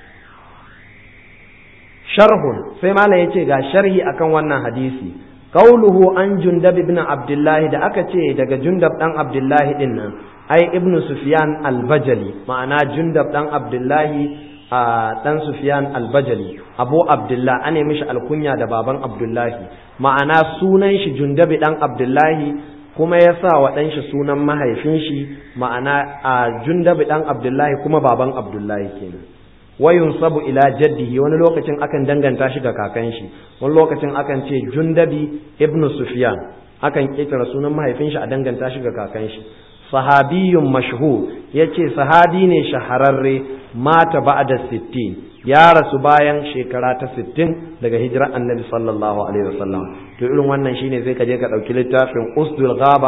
sharhun sai malam yace ga sharhi akan wannan hadisi qauluhu an jundab ibn abdullahi da aka ce daga jundab dan abdullahi din nan ai ibnu sufyan al-bajali ma'ana jundab dan abdullahi a dan sufyan al-bajali abu abdullah ane mishi alkunya da baban abdullahi ma'ana sunan shi jundabi dan abdullahi kuma ya sa wa ɗan shi sunan mahaifin shi ma'ana a jundabi dan abdullahi kuma baban abdullahi kenan wayun sabu ila jaddihi wani lokacin akan danganta shi ga kakan shi wani lokacin akan ce jundabi ibnu sufyan akan kitara sunan mahaifin shi a danganta shi ga kakan shi sahabiyun mashhur yace sahabi ne shahararre mata ba'da 60 ya rasu bayan shekara ta 60 daga hijirar annabi sallallahu alaihi wasallam to irin wannan shine sai ka je ka dauki littafin usdul ghaba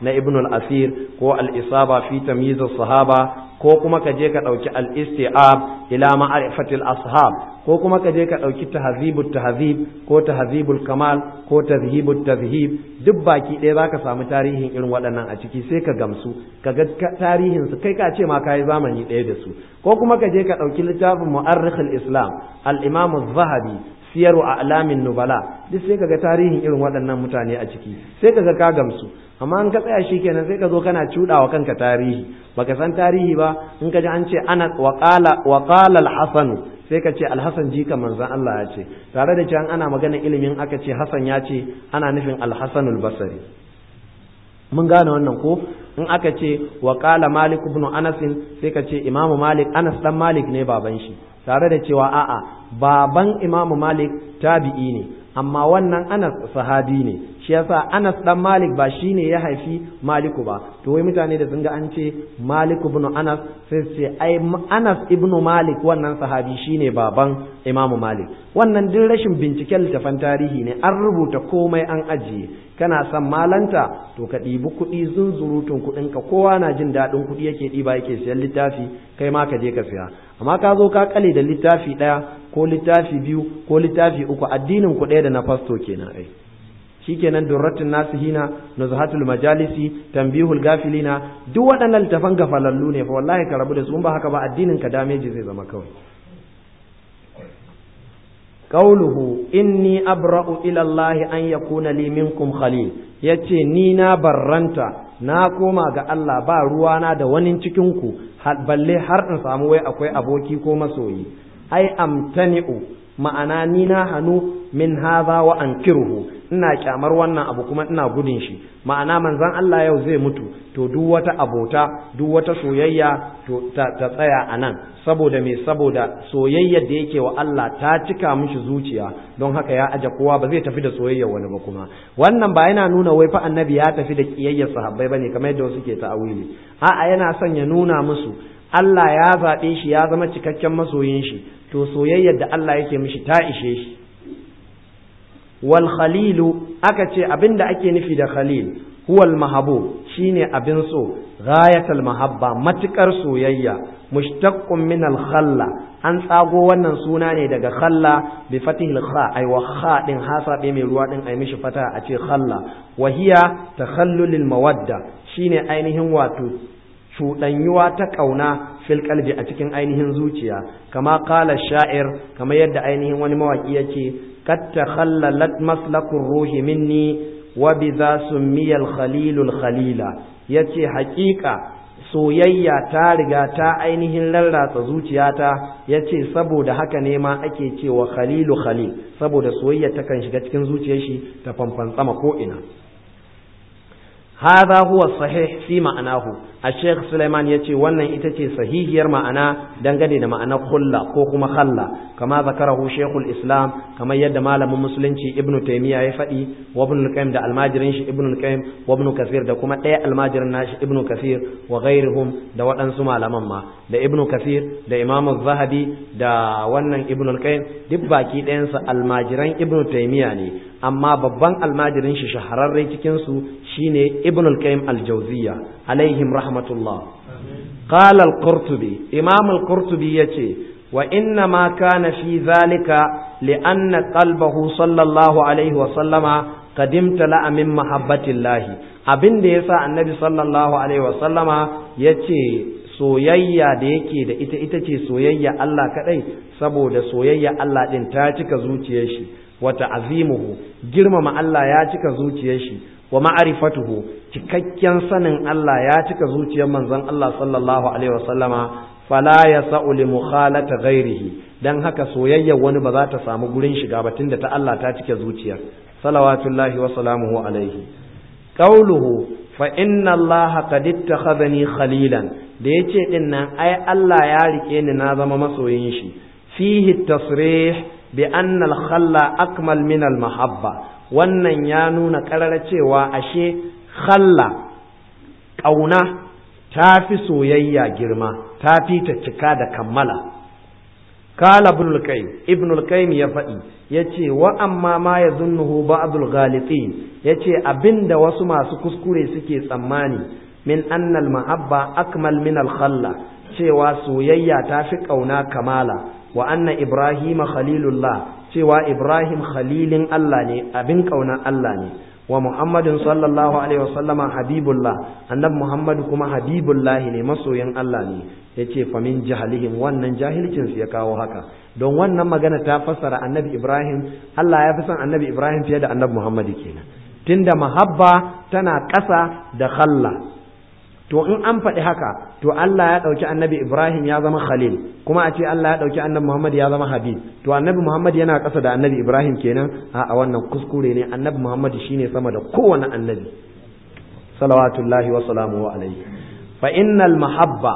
na ibn al-asir ko al-isaba fi tamyiz sahaba ko kuma ka je ka ɗauki al-isti'ab ila ma'rifatil ashab ko kuma ka je ka ɗauki tahzibut tahzib ko tahzibul kamal ko tazhibut tazhib duk baki ɗaya zaka samu tarihin irin waɗannan a ciki sai ka gamsu ka ga tarihin su kai ka ce ma kai zamani ɗaya da su ko kuma ka je ka ɗauki littafin mu'arrikhul islam al-imam az-zahabi siyaru a'lamin nubala duk sai kaga tarihin irin waɗannan mutane a ciki sai kaga ka gamsu amma in ka tsaya shikenan sai ka zo kana cudawa kanka tarihi baka san tarihi ba in ka ji an ce ana wa qala wa qala al-hasan sai ka ce al-hasan jika manzon Allah ya ce tare da cewa ana magana ilimin aka ce hasan ya ce ana nufin al-hasan al-basri mun gane wannan ko in aka ce wa qala malik ibn anas sai ka ce imamu malik anas dan malik ne baban shi tare da cewa a'a baban imamu malik tabi'i ne amma wannan anas sahabi ne shi yasa anas dan malik ba shine ya haifi maliku ba to wai mutane da sun ga an ce maliku ibn anas sai su ce ai anas ibn malik wannan sahabi shine baban imamu malik wannan duk rashin binciken littafan tarihi ne an rubuta komai an ajiye kana son malanta to ka ɗibi kuɗi zunzurutun kuɗinka kowa na jin daɗin kuɗi yake ɗiba yake siyan littafi kai ma ka je ka siya amma ka zo ka kale da littafi ɗaya ko littafi biyu ko littafi uku addinin ku ɗaya da na fasto kenan ai shikenan durratun nasihina nuzhatul majalisi tanbihul gafilina duk waɗannan littafan gafalallu ne fa wallahi ka rabu da su in ba haka ba addinin ka dameji zai zama kawai قوله إني أبرأ إلى الله أن يكون لي منكم خليل yace ni na barranta na koma ga Allah ba ruwana da wani cikinku balle har in samu wai akwai aboki ko masoyi ai amtani'u ma'ana ni na hanu min hadha wa ankiruhu ina kyamar wannan abu kuma ina gudun shi ma'ana manzon Allah yau zai mutu to duk wata abota duk wata soyayya to ta, ta tsaya a nan saboda me saboda soyayyar da yake wa Allah ta cika mishi zuciya don haka ya aje kowa ba zai tafi da soyayyar wani ba kuma wannan ba yana nuna wai fa annabi ya tafi da kiyayyar sahabbai bane kamar yadda wasu ke ta'awili a'a yana son ya nuna musu Allah ya zaɓe shi ya zama cikakken masoyin shi to soyayyar da Allah yake mishi ta ishe shi wal khalilu aka ce abinda ake nufi da khalil huwal mahabub shine abin so ghayatul mahabba matukar soyayya mushtaqqun min al khalla an tsago wannan suna ne daga khalla bi fatihil kha ay wa kha din hasa mai ruwa din ay mishi fata a ce khalla wa hiya takhallulil mawadda shine ainihin wato cuɗanyuwa ta ƙauna fil kalbi a cikin ainihin zuciya kama kala sha'ir kama yadda ainihin wani mawaƙi ya ce kad takhallalat maslakun ruhi minni wa bi za summiyal khalilul khalila yace haƙiƙa soyayya ta riga ta ainihin rarratsa zuciyata yace saboda haka ne ma ake cewa khalilu khalil saboda soyayya takan shiga cikin zuciyar shi ta fanfantsama ko ina هذا هو الصحيح في معناه الشيخ سليمان يتي wannan ita ce sahihiyar ma'ana dangane da ma'anar khulla ko kuma khalla kama zakarahu shaykhul islam kamar yadda malamin musulunci ibnu taymiya ya faɗi wa ibnu al-qayyim da almajirin shi ibnu al-qayyim wa ibnu kathir da kuma ɗaya almajirin nashi ibnu kathir wa ghairuhum da waɗansu malaman ma da ibnu kathir da imam az-zahabi da wannan ibnu al-qayyim duk baki ɗayansu almajiran ibnu taymiya ne amma babban almajirin shi shahararre cikin su shine ibn al-qayyim al-jawziyya alaihim rahmatullah qala al-qurtubi imam al-qurtubi yace wa inna ma kana fi zalika li'anna qalbahu sallallahu alaihi wa sallama qad imtala'a min mahabbatillahi abin da yasa annabi sallallahu alaihi wa sallama yace soyayya da yake da ita ita ce soyayya Allah kadai saboda soyayya Allah din ta cika zuciyar shi wata azimuhu girmama Allah ya cika zuciyar shi wa ma'rifatuhu cikakken sanin Allah ya cika zuciyar manzon Allah sallallahu alaihi wasallama fala yasa'u li mukhalata ghairihi dan haka soyayyar wani ba za ta samu gurin shiga ba tunda ta Allah ta cike zuciyar salawatullahi wa salamuhu alaihi qauluhu fa inna Allah qad ittakhadhani khalilan da yace din nan ai Allah ya rike ni na zama masoyin shi fihi tasrih bi anna al-khalla akmal min al-mahabba wannan ya nuna ƙarar cewa ashe khalla ƙauna ta fi soyayya girma ta fi ta cika da kammala kala ibn al-qayyim ibn al-qayyim ya faɗi yace wa amma ma yazunnuhu ba'd al-ghalitin yace abinda wasu masu kuskure suke tsammani min anna al-mahabba akmal min al-khalla cewa soyayya ta fi kauna kamala wa anna ibrahima khalilullah cewa ibrahim khalilin Allah ne abin kauna Allah ne wa muhammadin sallallahu alaihi wasallama habibullah annabi muhammad kuma habibullahi ne masoyin Allah ne yace fa min jahalihim wannan jahilcin su ya kawo haka don wannan magana ta fassara annabi ibrahim Allah ya fi son annabi ibrahim fiye da annabi muhammad kenan tunda mahabba tana ƙasa da khalla to in an faɗi haka to Allah ya ɗauki annabi Ibrahim ya zama Khalil kuma a ce Allah ya ɗauki annabi Muhammad ya zama Habib to annabi Muhammad yana ƙasa da annabi Ibrahim kenan a wannan kuskure ne annabi Muhammad shine sama da kowane annabi salawatullahi wa salamu alaihi fa innal mahabba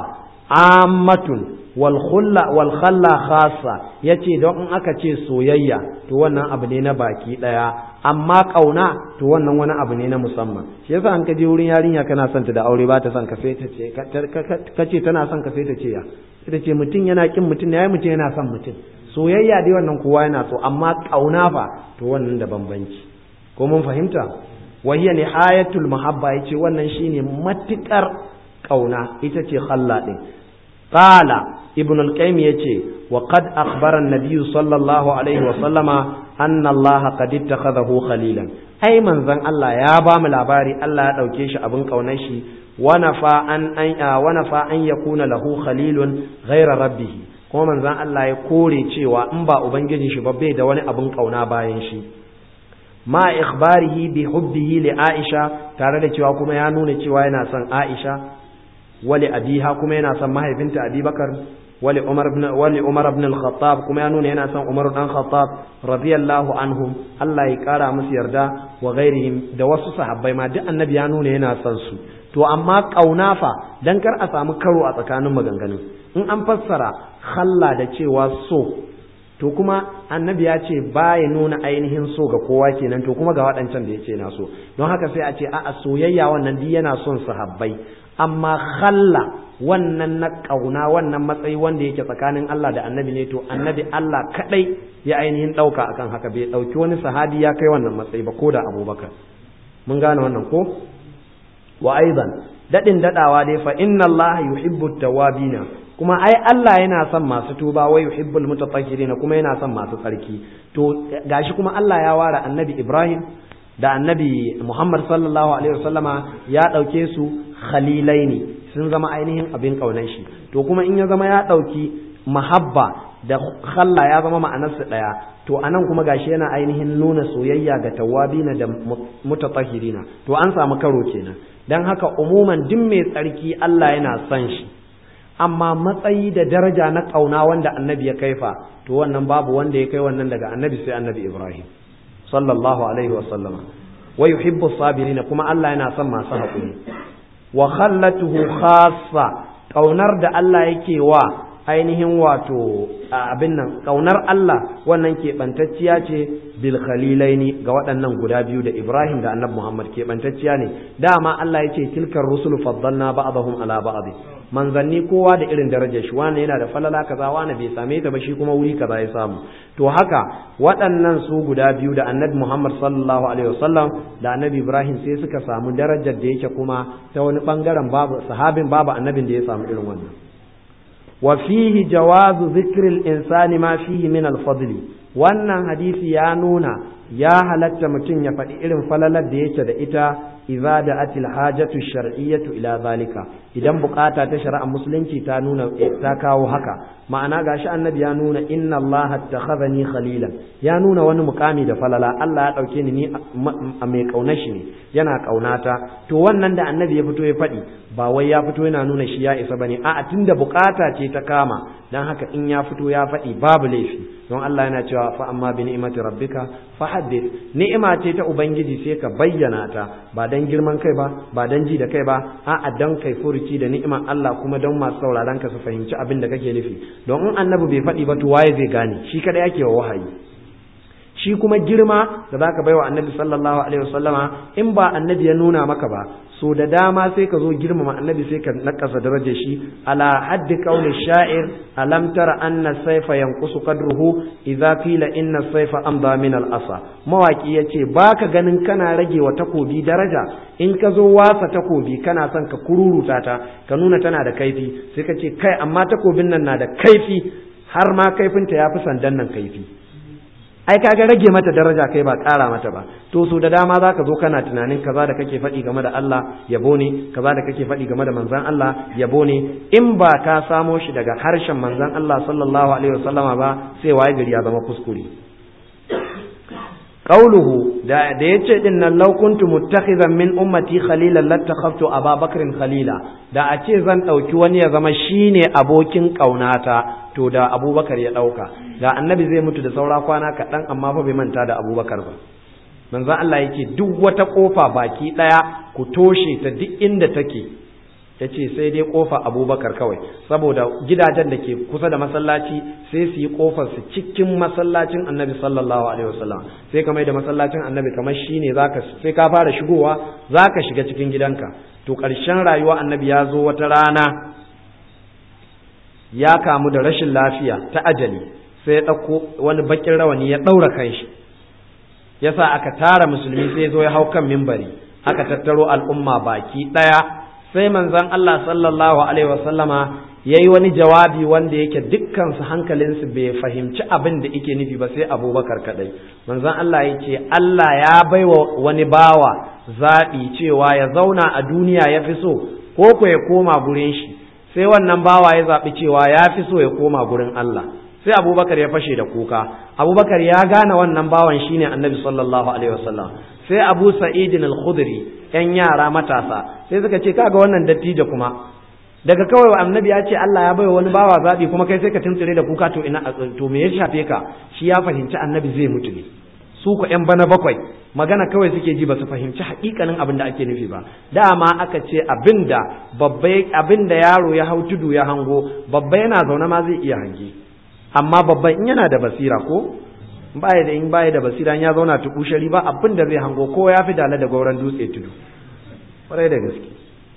ammatun wal khulla wal khalla khassa yace don in aka ce soyayya to wannan abu ne na baki daya amma kauna to wannan wani abu ne na musamman shi yasa an kaje wurin yarinya kana son ta da aure ba ta son ka sai ta ce kace tana son ka sai ta ce ya ita ce mutum yana kin mutum yayi mutum yana son mutum soyayya dai wannan kowa yana so amma kauna fa to wannan da bambanci ko mun fahimta wa hiya nihayatul mahabba yace wannan shine matikar kauna ita ce khalla din qala ibn al-qayyim yace wa qad akhbara an-nabiy sallallahu alaihi wa sallama anna Allah qad ittakhadahu khalilan ai manzon Allah ya ba mu labari Allah ya dauke shi abin kaunar shi wa nafa an an wa nafa an yakuna lahu khalilun ghayra rabbih kuma manzon Allah ya kore cewa in ba ubangijin shi ba bai da wani abin kauna bayan shi ma ikhbarihi bi hubbihi li Aisha tare da cewa kuma ya nuna cewa yana son Aisha wali abiha kuma yana son mahaifinta Abubakar wali Umar ibn wali Umar ibn al-Khattab kuma ya nuna yana son Umar dan Khattab radiyallahu anhum Allah ya kara musu yarda wa ghairihim da wasu sahabbai ma duk annabi ya nuna yana son su to amma kauna fa dan kar a samu karo a tsakanin maganganun in an fassara khalla da cewa so to kuma annabi ya ce ba ya nuna ainihin so ga kowa kenan to kuma ga waɗancan da ya ce na so don haka sai a ce a'a soyayya wannan duk yana son sahabbai amma khalla wannan na ƙauna wannan matsayi wanda yake tsakanin Allah da annabi ne to annabi Allah kadai ya ainihin ɗauka akan haka bai ɗauki wani sahabi ya kai wannan matsayi ba ko da abubakar mun gane wannan ko wa aidan daɗin daɗawa dai fa inna Allah yuhibbu tawabina kuma ai Allah yana son masu tuba wa yuhibbul mutatahhirin kuma yana son masu tsarki to gashi kuma Allah ya ware annabi Ibrahim da annabi Muhammad sallallahu alaihi wasallama ya dauke su khalilai ne sun zama ainihin abin kaunar shi to kuma in ya zama ya dauki mahabba da khalla ya zama ma'anarsa daya to anan kuma gashi yana ainihin nuna soyayya ga tawabina da mutatahhirina to an samu karo kenan dan haka umuman duk mai tsarki Allah yana son shi amma matsayi da daraja na ƙauna wanda annabi ya kaifa to wannan babu wanda ya kai wannan daga annabi sai annabi Ibrahim sallallahu alaihi wa sallama wa yuhibbu sabirina kuma Allah yana son masu haƙuri wa khallatuhu khassa ƙaunar da Allah yake wa ainihin wato abin nan ƙaunar Allah wannan keɓantacciya ce bil khalilaini ga waɗannan guda biyu da Ibrahim da annabi Muhammad keɓantacciya ne dama Allah ya ce tilkar rusul faddalna ba'dahum ala ba'd manzanni kowa da irin darajar shi wani yana da falala kaza wani bai same ta ba shi kuma wuri kaza ya samu to haka waɗannan su guda biyu da annabi Muhammad sallallahu alaihi wasallam da annabi Ibrahim sai suka samu darajar da yake kuma ta wani bangaren babu sahabin babu annabin da ya samu irin wannan wa fihi jawazu zikril insani ma fihi min al-fadli wannan hadisi ya nuna ya halatta mutum ya faɗi irin falalar da yake da ita idza da'atil hajatu shar'iyyatu ila zalika idan bukata ta shari'a musulunci ta nuna ta kawo haka ma'ana gashi annabi ya nuna inna allaha attakhadhani khalilan ya nuna wani mukami da falala Allah ya dauke ni ni mai kauna shi ne yana kaunata to wannan da annabi ya fito ya faɗi ba wai ya fito yana nuna shi ya isa bane a'a tunda bukata ce ta kama dan haka in ya fito ya faɗi babu laifi don Allah yana cewa fa amma bi ni'mati rabbika fa haddith ni'ima ce ta ubangiji sai ka bayyana ta ba dan girman kai ba ba dan ji da kai ba a'a dan kai furuci da ni'iman Allah kuma don masu sauraron ka su fahimci abin da kake nufi don in annabi bai faɗi ba to waye zai gane shi kada yake wa wahayi shi kuma girma da zaka baiwa annabi sallallahu alaihi wasallama in ba annabi ya nuna maka ba so da dama sai ka zo girmama annabi sai ka nakasa darajar shi ala haddi qawli sha'ir alam tara anna sayfa yanqusu qadruhu idza qila inna sayfa amda min al asa mawaki yace baka ganin kana rage wa takobi daraja in ka zo wasa takobi kana son ka kururuta ta ka nuna tana da kaifi sai ka ce kai amma takobin nan na da kaifi har ma kaifinta ya fi sandan nan kaifi ai kaga rage mata daraja kai ba ƙara mata ba to so da dama zaka zo kana tunanin kaza da kake faɗi game da Allah yabo ne kaza da kake faɗi game da manzon Allah yabo ne in ba ka samo shi daga harshen manzon Allah sallallahu alaihi wasallama ba sai waye gari ya zama kuskure qauluhu da da yace din nan law kuntu muttakhizan min ummati khalilan lattakhaftu Aba Bakrin khalila da a ce zan dauki wani ya zama shine abokin kaunata to da Abubakar ya dauka da annabi zai mutu da saura kwana kaɗan amma fa bai manta da Abubakar ba manzon Allah yake duk wata kofa baki daya ku toshe ta duk inda take yace sai dai kofa Abubakar kawai saboda gidajen da ke kusa da masallaci sai su yi kofar su cikin masallacin Annabi sallallahu alaihi wasallam sai kamar da masallacin Annabi kamar shine zaka sai ka fara shigowa zaka shiga cikin gidanka to ƙarshen rayuwa Annabi ya zo wata rana ya kamu da rashin lafiya ta ajali sai ya ɗauko wani bakin rawani ya ɗaura kanshi yasa aka tara musulmi sai ya zo ya hau kan mimbari aka tattaro al'umma baki ɗaya sai manzon Allah sallallahu alaihi wasallama ya yi wani jawabi wanda yake dukkansu hankalinsu bai fahimci abin da yake nufi ba sai abubakar kadai manzon Allah ya ce Allah ya baiwa wani bawa zaɓi cewa ya zauna a duniya ya fi so ko ko ya koma gurin shi sai wannan bawa ya zaɓi cewa ya fi so ya koma gurin Allah sai abubakar ya fashe da kuka abubakar ya gane wannan bawan shine annabi sallallahu alaihi wasallam sai abu sa'idin al-khudri yan yara matasa sai suka ce kaga wannan dattijo kuma daga kawai annabi ya ce Allah ya baiwa wani bawa zabi kuma kai sai ka tuntsire da kuka to ina to me ya shafe ka shi ya fahimci annabi zai mutu ne su ku yan bana bakwai magana kawai suke ji ba su fahimci hakikanin abin da ake nufi ba dama aka ce abinda babba abinda yaro ya hau tudu ya hango babba yana zaune ma zai iya hange amma babban in yana da basira ko baya da in baya da basira ya zauna tukushari ba abin da zai hango ko ya fi dala da gauran dutse tudu kwarai da gaske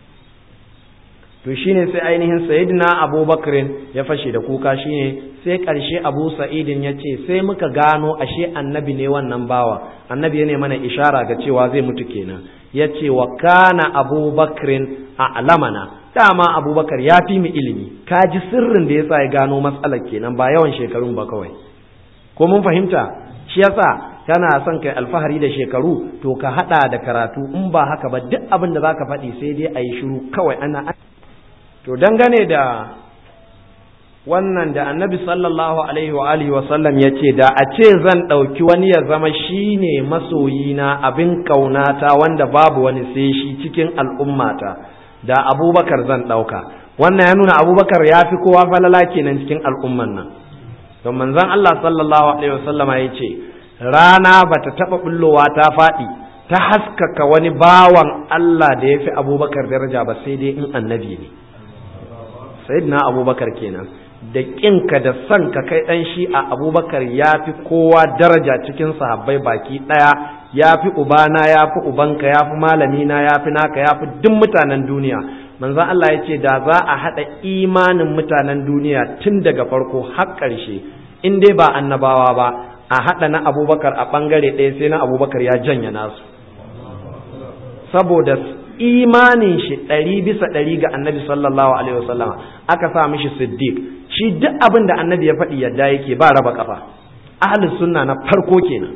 to shine sai ainihin sayyidina abubakarin ya fashe da kuka shine sai karshe abu sa'idin ya ce sai muka gano ashe annabi ne wannan bawa annabi ya ne mana ishara ga cewa zai mutu kenan ya ce wa kana abubakarin a alamana dama abubakar ya fi mu ilimi ka ji sirrin da ya sa ya gano matsalar kenan ba yawan shekarun ba kawai ko mun fahimta shi yasa kana son kai alfahari da shekaru to ka hada da karatu in ba haka ba duk abin da zaka faɗi sai dai a yi shiru kawai ana to dangane da wannan da annabi sallallahu alaihi wa alihi wa sallam ya ce da a ce zan ɗauki wani ya zama shine masoyina abin ƙaunata wanda babu wani sai shi cikin al'ummata da abubakar zan ɗauka wannan ya nuna abubakar ya fi kowa falala kenan cikin al'umman nan don manzon Allah sallallahu alaihi wasallama ya ce rana ba ta taɓa bullowa ta faɗi ta haskaka wani bawan Allah da ya fi abubakar daraja ba sai dai in annabi ne sayyidina abubakar kenan da ƙinka da son ka kai ɗan shi a abubakar ya fi kowa daraja cikin sahabbai baki ɗaya ya fi ubana ya fi ubanka ya fi malamina ya fi naka ya fi duk mutanen duniya manzan Allah ya ce da za a haɗa imanin mutanen duniya tun daga farko har ƙarshe in dai ba annabawa ba a haɗa na abubakar a ɓangare ɗaya sai na abubakar ya janya nasu saboda imanin shi ɗari bisa ɗari ga annabi sallallahu alaihi wasallama aka sa mishi siddiq shi duk abin da annabi ya faɗi yadda yake ba raba kafa ahlus sunna na farko kenan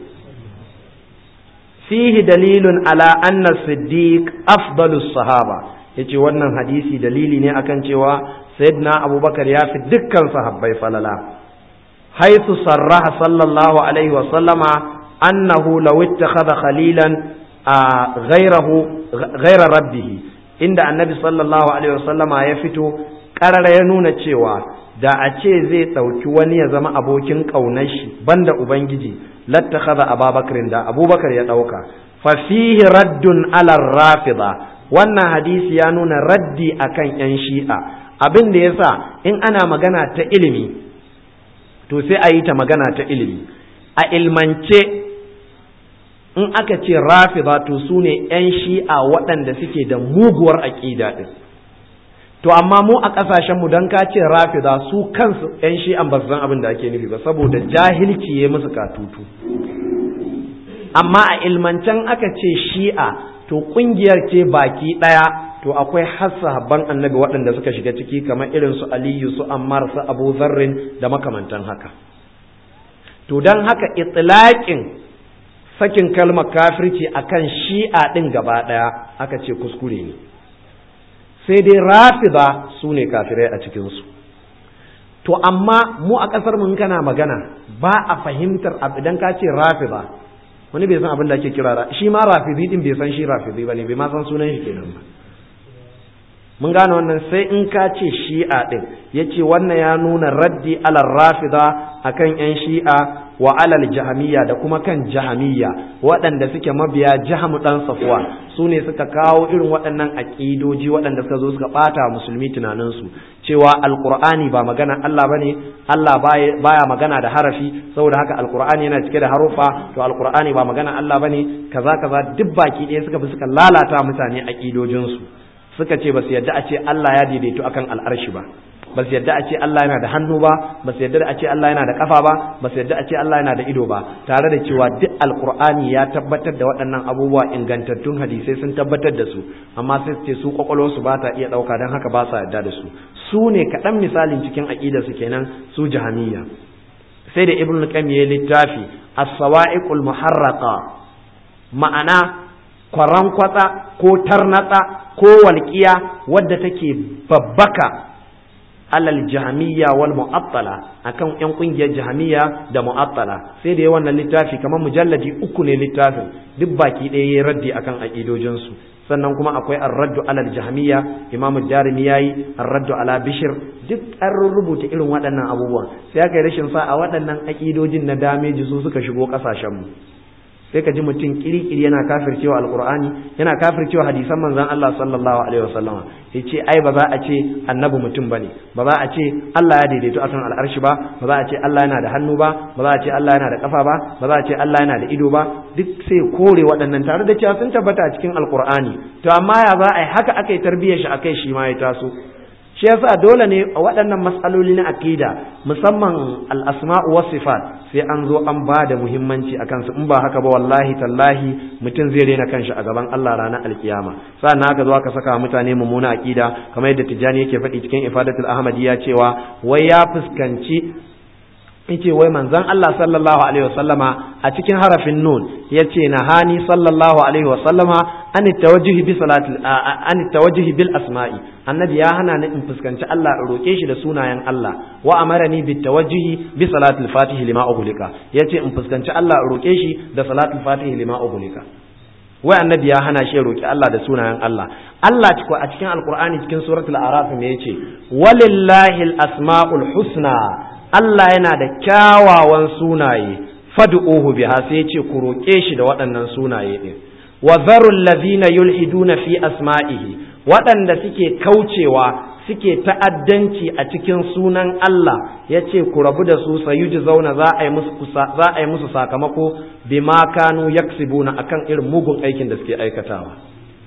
fihi dalilun ala anna siddiq afdalus sahaba yace wannan hadisi dalili ne akan cewa sayyidina abubakar ya fi dukkan sahabbai falala haythu sarraha sallallahu alaihi wa sallama annahu law ittakhadha khalilan ghayrahu ghayra rabbih inda annabi sallallahu alaihi wa sallama ya fito karara ya nuna cewa da a ce zai ɗauki wani ya zama abokin ƙaunar shi banda ubangiji lattakhadha ababakar da abubakar ya ɗauka fa fihi raddun ala rafida wannan hadisi ya nuna raddi akan yan shi'a abin da yasa in ana magana ta ilimi to sai a yi ta magana ta ilimi a ilmance in aka ce rafida to su ne 'yan shi'a waɗanda suke da muguwar aƙida ɗin to amma mu a ƙasashenmu don ka ce rafida su kansu 'yan shi'an ba su san abin da ake nufi ba saboda jahilci ya musu katutu amma a ilmancen aka ce shi'a to ƙungiyar ce baki ɗaya to akwai hassa habban annabi waɗanda suka shiga ciki kamar irin su aliyu su ammar su abu zarrin da makamantan haka to don haka itilaƙin sakin kalmar kafirci akan shi'a ɗin gaba ɗaya aka ce kuskure ne sai dai rafida su ne kafirai a cikinsu to amma mu a ƙasar mun kana magana ba a fahimtar idan ka ce rafida wani bai san abin da ake kira shi ma rafidi din bai san shi rafidi ba ne bai ma san sunan shi kenan ba mun gane wannan sai in ka ce shi'a ɗin ya ce wannan ya nuna raddi alal rafida akan 'yan shi'a wa alal jahamiyya da kuma kan jahamiyya waɗanda suke mabiya jahamu ɗan safuwa su ne suka kawo irin waɗannan aƙidoji waɗanda suka zo suka ɓata musulmi tunaninsu cewa alƙur'ani ba magana Allah bane Allah baya magana da harafi saboda haka alƙur'ani yana cike da harufa to alƙur'ani ba magana Allah bane kaza kaza duk baki ɗaya suka bi suka lalata mutane aƙidojinsu suka ce ba su yadda a ce Allah ya daidaito akan al'arshi ba ba su yadda a ce Allah yana da hannu ba ba su yadda a ce Allah yana da kafa ba ba su yadda a ce Allah yana da ido ba tare da cewa duk alkur'ani ya tabbatar da waɗannan abubuwa ingantattun hadisai sun tabbatar da su amma sai su ce su kwakwalwarsu ba ta iya ɗauka don haka ba sa yadda da su su ne kaɗan misalin cikin aƙidar su kenan su jahamiyya sai da ibn qayyim ya littafi as-sawa'iqul muharraqa ma'ana kwaran kwatsa ko tarnatsa ko walƙiya wadda take babbaka alal jahamiyya wal mu'attala akan yan kungiyar jahamiyya da mu'attala sai da yawan wannan littafi kamar mujalladi uku ne littafin duk baki ɗaya yayi raddi akan aqidojin su sannan kuma akwai ar-raddu alal jahamiyya imamu jarimi yayi ar-raddu ala bishir duk an rubuta irin waɗannan abubuwan sai aka yi rashin sa a waɗannan aqidojin na dameji su suka shigo ƙasashen mu sai ka ji mutum kirikiri yana kafircewa alkur'ani yana kafircewa hadisan manzon Allah sallallahu alaihi wasallama yace ai ba za a ce annabi mutum bane ba za a ce Allah ya daidaito akan al'arshi ba ba za a ce Allah yana da hannu ba ba za a ce Allah yana da kafa ba ba za a ce Allah yana da ido ba duk sai kore waɗannan tare da cewa sun tabbata a cikin alkur'ani to amma ya za a yi haka aka yi tarbiyyar shi akai shi ma ya taso shi yasa dole ne a waɗannan matsaloli na akida musamman al-asma'u was sifat sai an zo an ba da muhimmanci a kansu in ba haka ba wallahi tallahi mutum zai rena kanshi a gaban Allah ranar alkiyama sa'an haka zo aka saka mutane mummuna akida kamar yadda Tijjani yake faɗi cikin Ifadatul Ahmadiyya cewa wai ya fuskanci yace wai manzon Allah sallallahu alaihi wasallama a cikin harafin nun yace nahani sallallahu alaihi wasallama an tawajjuhi bi salati an tawajjuhi bil asma'i annabi ya hana ni in fuskanci Allah in roke shi da sunayen Allah wa amarani bit tawajjuhi bi salati al-fatih lima ughliqa yace in fuskanci Allah in roke shi da salati al-fatih lima ughliqa wai annabi ya hana shi roki Allah da sunayen Allah Allah ciko a cikin alqur'ani cikin suratul a'raf me yace walillahi al-asma'ul husna Allah yana da kyawawan sunaye fad'uhu biha sai ce ku roƙe shi da waɗannan sunaye din wa zarul ladhina yulhiduna fi asma'ihi waɗanda suke kaucewa suke ta'addanci a cikin sunan Allah yace ku rabu da su sayuji zauna za a yi musu za a yi musu sakamako bima kanu yaksibuna akan irin mugun aikin da suke aikatawa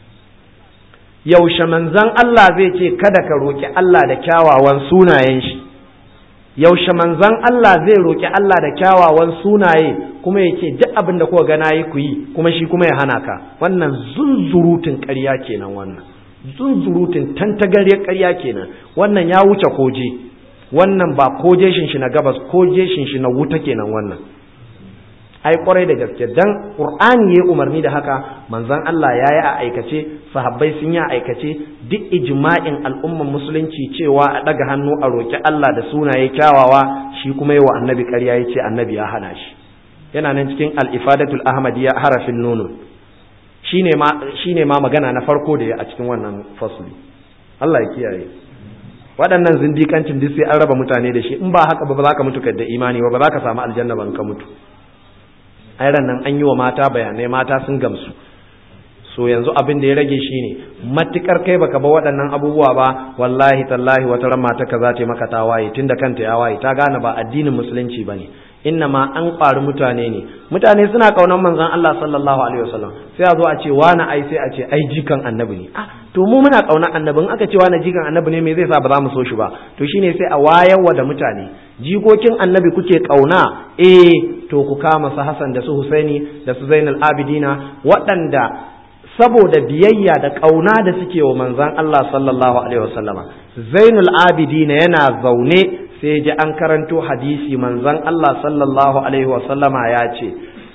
yaushe manzon Allah zai ce kada ka roki Allah da kyawawan sunayen shi yaushe manzon Allah zai roki Allah da kyawawan sunaye kuma yake duk abin da kuka gana yi ku yi kuma shi kuma ya hana ka wannan zunzurutun ƙarya kenan wannan zunzurutun tantagariyar ƙarya kenan wannan ya wuce koje wannan ba koje shin shi na gabas koje shin shi na wuta kenan wannan ai kwarai da gaske dan qur'ani ya umarni da haka manzon Allah ya yi a aikace sahabbai sun yi a aikace duk ijma'in al'umman musulunci cewa a daga hannu a roki Allah da sunaye kyawawa shi kuma yi wa annabi ƙarya ya ce annabi ya hana shi yana nan cikin al-ifadatul ahmadiyya harafin nono shine ma shine ma magana na farko da ya a cikin wannan fasli Allah ya kiyaye waɗannan zindikancin duk sai an raba mutane da shi in ba haka ba ba za ka mutu da imani ba ba za ka samu aljanna ba in ka mutu ai nan an yi wa mata bayanai mata sun gamsu so yanzu abin da ya rage shi ne matukar kai baka ba waɗannan abubuwa ba wallahi tallahi wata ran mata ka za ta maka ta waye tunda kanta ya waye ta gane ba addinin musulunci bane inna ma an ƙwari mutane ne mutane suna ƙaunar manzon Allah sallallahu alaihi wasallam sai a zo a ce wani ai sai a ce ai jikan annabi ne ah to mu muna ƙaunar annabin aka ce wani jikan annabi ne me zai sa ba za mu so shi ba to shine sai a wayarwa da mutane jikokin annabi kuke ƙauna eh to ku kama su Hassan da su Husaini da su Zainal Abidina waɗanda saboda biyayya da ƙauna da suke wa manzon Allah sallallahu alaihi wasallama Zainul Abidina yana zaune sai ji an karanto hadisi manzon Allah sallallahu alaihi wasallama ya ce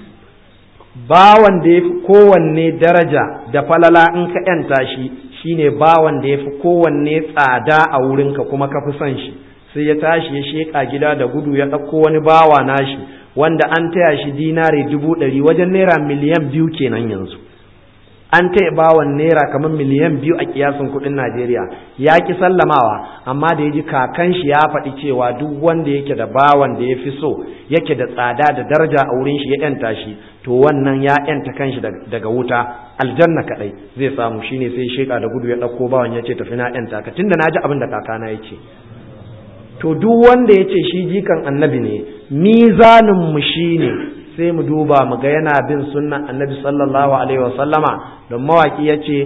bawan da ya fi kowanne daraja da falala in ka ‘yanta shi shine bawan da ya fi kowanne tsada a wurinka kuma ka fi son shi sai ya tashi ya sheƙa gida da gudu ya ɗauko wani bawa nashi wanda an taya shi dinari dubu ɗari wajen naira miliyan biyu kenan yanzu an taya bawan naira kamar miliyan biyu a kiyasin kudin Najeriya ya ki sallamawa amma da ya ji kakan shi ya faɗi cewa duk wanda yake da bawan da ya fi so yake da tsada da daraja a wurin shi ya yanta shi to wannan ya yanta kanshi daga wuta aljanna kadai zai samu shine sai sheka da gudu ya ɗauko bawan ya ce tafi na yanta ka tunda na ji abin da kakana ya ce to duk wanda ya ce shi jikan annabi ne mizanin mu shine sai mu duba mu ga yana bin sunnan annabi sallallahu alaihi wasallama don mawaki ya ce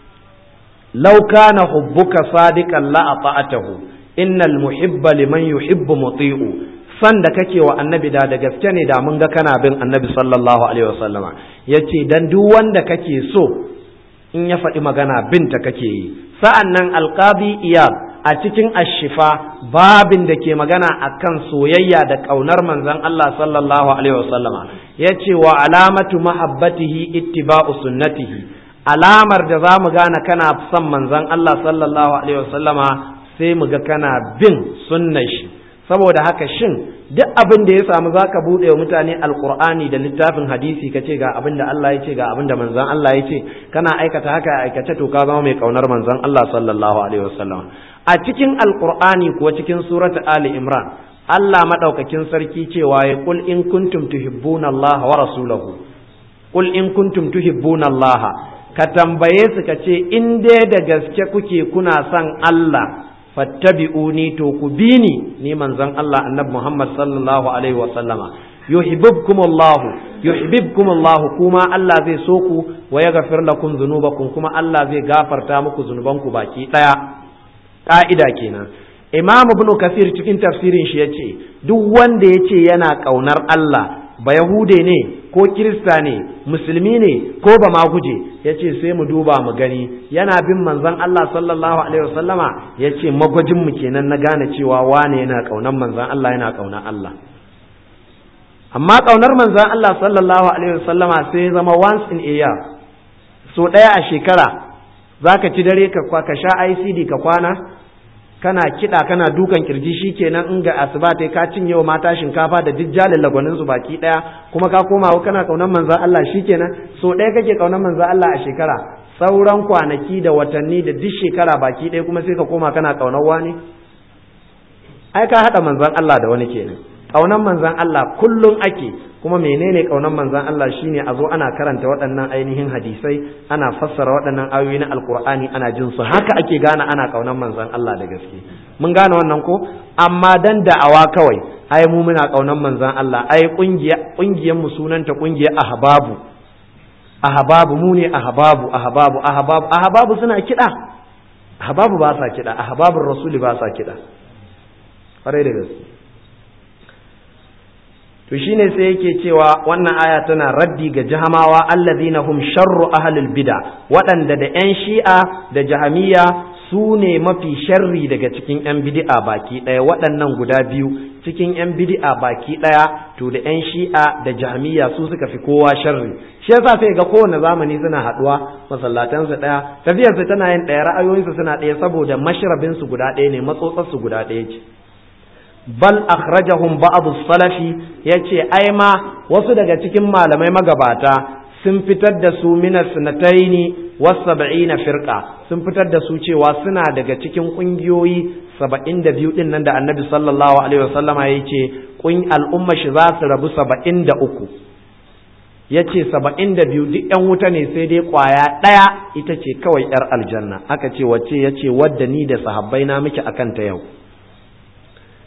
lauka na hubbuka sadiqan la ata'atahu innal muhibba liman yuhibbu muti'u san da kake wa annabi da da gaske ne da mun ga kana bin annabi sallallahu alaihi wasallama yace dan duk wanda kake so in ya faɗi magana binta kake yi sa'an nan alqadi iyad a cikin ashifa babin da ke magana akan soyayya da ƙaunar manzon Allah sallallahu alaihi wasallama ya ce wa alamatu mahabbatihi ittiba'u sunnatihi alamar da za mu gane kana son manzon Allah sallallahu alaihi wasallama sai mu ga kana bin sunnar shi saboda haka shin duk abin da ya samu za ka buɗe wa mutane alkur'ani da littafin hadisi ka ce ga abin da Allah ya ce ga abin da manzon Allah ya ce kana aikata haka a aikace to ka zama mai ƙaunar manzon Allah sallallahu alaihi wasallam a cikin alkur'ani kuwa cikin surata ali imran Allah madaukakin sarki cewa ya kul in kuntum tuhibbuna Allah wa rasulahu kul in kuntum tuhibbuna Allah ka tambaye su ka ce in dai da gaske kuke kuna son Allah fattabi'uni to ku bi ni ni manzon Allah annabi Muhammad sallallahu alaihi wa sallama yuhibbukumullahu yuhibbukumullahu kuma Allah zai so ku wa yaghfir lakum dhunubakum kuma Allah zai gafarta muku zunubanku baki daya ƙa'ida kenan imam ibn kasir cikin tafsirin shi ya ce duk wanda ya ce yana ƙaunar Allah ba yahude ne ko kirista ne musulmi ne ko ba ma guje ya ce sai mu duba mu gani yana bin manzon Allah sallallahu alaihi wasallama ya ce magwajin mu kenan na gane cewa wane yana ƙaunar manzon Allah yana ƙaunar Allah amma ƙaunar manzon Allah sallallahu alaihi wasallama sai zama once in a year so ɗaya a shekara za ka ci dare ka ka sha ICD ka kwana kana kiɗa kana dukan kirji shi kenan in ga asuba ta ka cinye wa mata shinkafa da duk jalin lagwanin su baki ɗaya kuma ka koma kana kaunar manzan Allah shi kenan so ɗaya kake kaunar manzan Allah a shekara sauran kwanaki da watanni da duk shekara baki ɗaya kuma sai ka koma kana kaunar wani ai ka haɗa manzan Allah da wani kenan kaunar manzan Allah kullum ake kuma menene kaunar manzan Allah shine a zo ana karanta waɗannan ainihin hadisai ana fassara waɗannan ayoyi na alkur'ani ana jin su haka ake gane ana kaunar manzan Allah da gaske mun gane wannan ko amma dan da'awa kawai ai mu muna kaunar manzan Allah ai kungiya kungiyar mu sunanta kungiyar ahbabu ahbabu mu ne ahbabu ahbabu ahbabu ahbabu suna kiɗa ahbabu ba sa kiɗa ahbabur rasuli ba sa kiɗa kwarai da gaske to shine sai yake cewa wannan aya tana raddi ga jahamawa allazina hum sharru ahlil bid'a waɗanda da yan shi'a da jahamiya su ne mafi sharri daga cikin yan bid'a baki ɗaya waɗannan guda biyu cikin yan bid'a baki ɗaya to da yan shi'a da jahamiya su suka fi kowa sharri shi yasa sai ga kowane zamani suna haɗuwa masallatansu ɗaya tafiyarsu tana yin ɗaya ra'ayoyinsu suna ɗaya saboda mashrabinsu guda ɗaya ne matsotsarsu guda ɗaya ce bal akhrajahum ba'd salafi yace ai ma wasu daga cikin malamai magabata sun fitar da su min sanataini was sab'ina firqa sun fitar da su cewa suna daga cikin kungiyoyi 72 din nan da Annabi sallallahu alaihi wasallama yace kun al'umma shi za su rabu 73 yace 72 duk yan wuta ne sai dai kwaya daya ita ce kawai yar aljanna aka ce wacce yace wadda ni da sahabbai na miki akan ta yau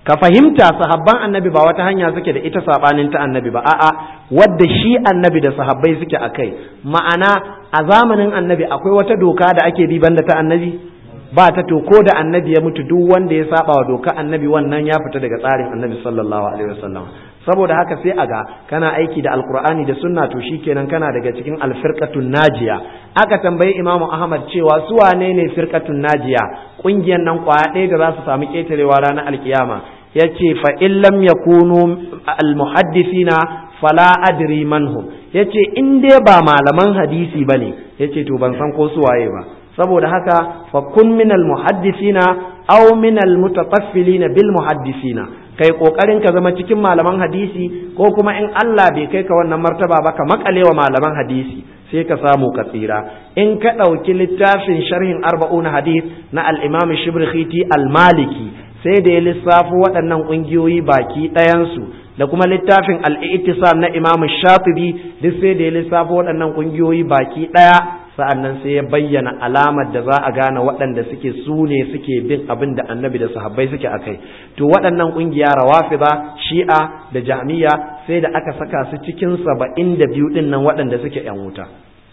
ka fahimta sahabban annabi ba wata hanya suke da ita sabanin ta annabi ba a'a wadda shi annabi da sahabbai suke akai ma'ana a zamanin annabi akwai wata doka da ake bi banda ta annabi ba ta to ko da annabi ya mutu duk wanda ya saba wa doka annabi wannan ya fita daga tsarin annabi sallallahu alaihi wasallam saboda haka sai a ga kana aiki da alkur'ani da sunna to shikenan kana daga cikin alfirqatun najiya aka tambayi imamu ahmad cewa su wane ne firqatun najiya kungiyar nan kwaya ɗaya da za su samu ketarewa ranar alkiyama yace fa in lam yakunu almuhaddisina fala adri manhum yace in dai ba malaman hadisi bane yace to ban san ko su waye ba saboda haka fa kun minal muhaddisina aw minal mutataffilina bil muhaddisina kai kokarin ka zama cikin malaman hadisi ko kuma in Allah bai kai ka wannan martaba ba ka makalewa malaman hadisi sai ka samu ka tsira in ka ɗauki littafin sharhin arba'una hadith na al-imam shibrkhiti al-maliki sai da ya lissafo waɗannan ƙungiyoyi baki ɗayansu da kuma littafin al-i'tisam na imam shatibi duk sai da ya lissafo waɗannan ƙungiyoyi baki ɗaya sa'annan sai ya bayyana alamar da za a gane waɗanda suke su ne suke bin abin da annabi da sahabbai suke a kai to waɗannan ƙungiya rawafida shi'a da jami'a sai da aka saka su cikin saba'in da biyu ɗin nan waɗanda suke ‘yan wuta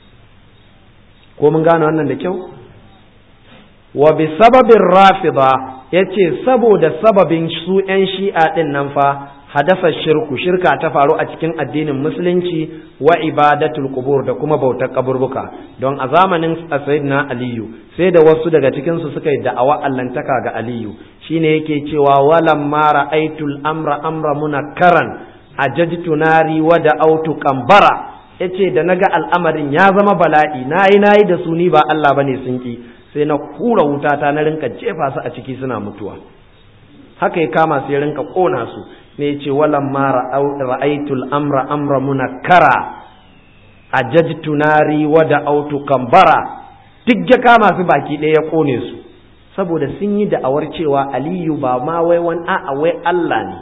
ko mun gane wannan da kyau wa bi sababin rafida ya ce saboda sababin su ‘yan shi'a ɗin nan fa hadasa shirku shirka ta faru a cikin addinin musulunci wa ibadatul qubur da kuma bautar kaburbuka don a zamanin sayyidina aliyu sai da wasu daga cikin su suka yi da'awa allantaka ga aliyu shine yake cewa walam ma ra'aytul amra amra munakkaran ajajtu nari wa da'autu kambara yace da naga al'amarin ya zama bala'i nayi nayi da su ni ba Allah bane sun ki sai na hura wutata na rinka jefa su a ciki suna mutuwa haka ya kama sai rinka kona su ne ce walan ma ra'aitul amra amra munakkara ajajtu nari wa da autu kambara duk ya kama su baki ɗaya ya kone su saboda sun yi da'awar cewa aliyu ba ma wai wani a'a wai Allah ne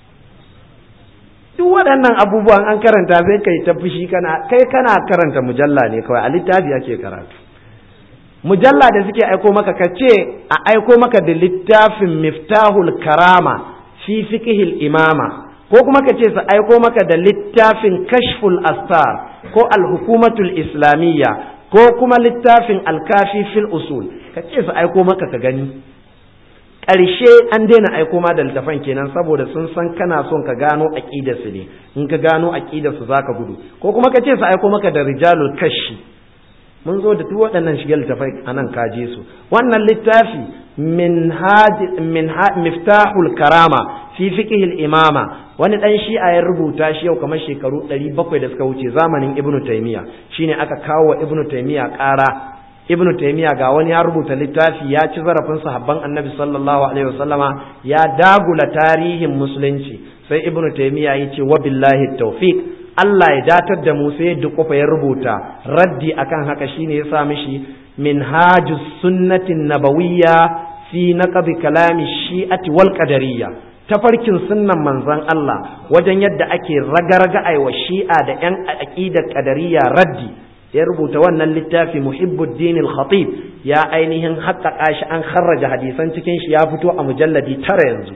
duk waɗannan abubuwan an karanta sai kai ta fushi kana kai kana karanta mujalla ne kawai a littafi ake karatu mujalla da suke aiko maka ka ce a aiko maka da littafin miftahul karama fi fiqhil imama ko kuma ka ce su aiko maka da littafin kashful astar ko alhukumatul islamiyya ko kuma littafin alkafi fil usul ka ce su aiko maka ka gani ƙarshe an daina aiko ma da littafan kenan saboda sun san kana son ka gano aqidar su ne in ka gano aqidar su zaka gudu ko kuma ka ce su aiko maka da rijalul kashi mun zo da duk waɗannan shigar littafai a nan kaje su wannan littafi min miftahul karama fi fiqhil imama wani dan shi'a ya rubuta shi yau kamar shekaru 700 da suka wuce zamanin ibnu taymiya shine aka kawo wa ibnu taymiya ƙara ibnu taymiya ga wani ya rubuta littafi ya ci zarafin sahabban annabi sallallahu alaihi wasallama ya dagula tarihin musulunci sai ibnu taymiya ya ce wa billahi tawfiq Allah ya datar da mu sai duk kofa ya rubuta raddi akan haka shine ya sa mishi minhajus sunnatin nabawiyya fi naqdi kalami shi'ati wal qadariyya tafarkin sunnan manzon Allah wajen yadda ake raga-raga aiwa shi'a da yan aqidar qadariyya raddi ya rubuta wannan littafi muhibbuddin al-khatib ya ainihin haƙƙaƙa shi an kharraja hadisan cikin shi ya fito a mujalladi tara yanzu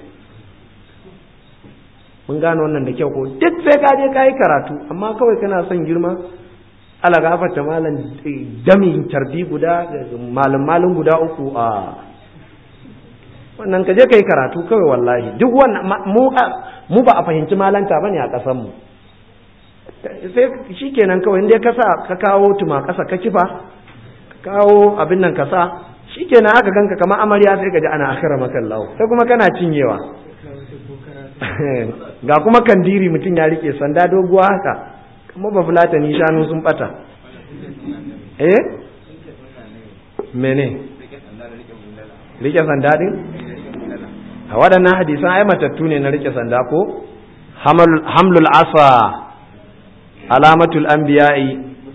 mun gano wannan da kyau ko duk sai ka je ka yi karatu amma kawai kana son girma ala gafarta malam dami tarbi guda malam malin guda uku a wannan ka je ka yi karatu kawai wallahi duk wannan mu ba a fahimci malanta bane a ƙasar mu sai shikenan kawai inda ka sa ka kawo tuma ƙasa ka kifa ka kawo abin nan ka sa shikenan aka ganka kamar amarya sai ka ji ana akhira makallahu sai kuma kana cinyewa ga kuma kandiri mutum ya rike sanda doguwa haka kuma ba fulata ni shanu sun bata eh mene rike sanda din a waɗannan hadisan ai matattu ne na rike sanda ko hamlul asa alamatul anbiya'i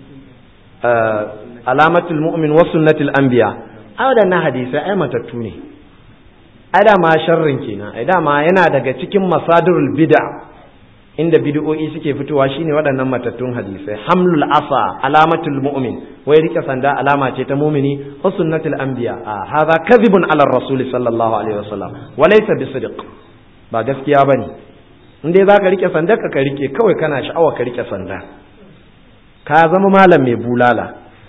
alamatul mu'min wa sunnatul anbiya a waɗannan hadisai ai matattu ne ai dama sharrin kenan ai dama yana daga cikin masadirul bid'a inda bid'o'i suke fitowa shine waɗannan matattun hadisai hamlul asa alamatul mu'min wai rike sanda alama ce ta mu'mini wa sunnatul anbiya a hadha kadhibun ala rasul sallallahu alaihi wasallam wa laysa bisidq ba gaskiya bane in dai zaka rike sanda ka rike kawai kana sha'awa ka rike sanda ka zama malam mai bulala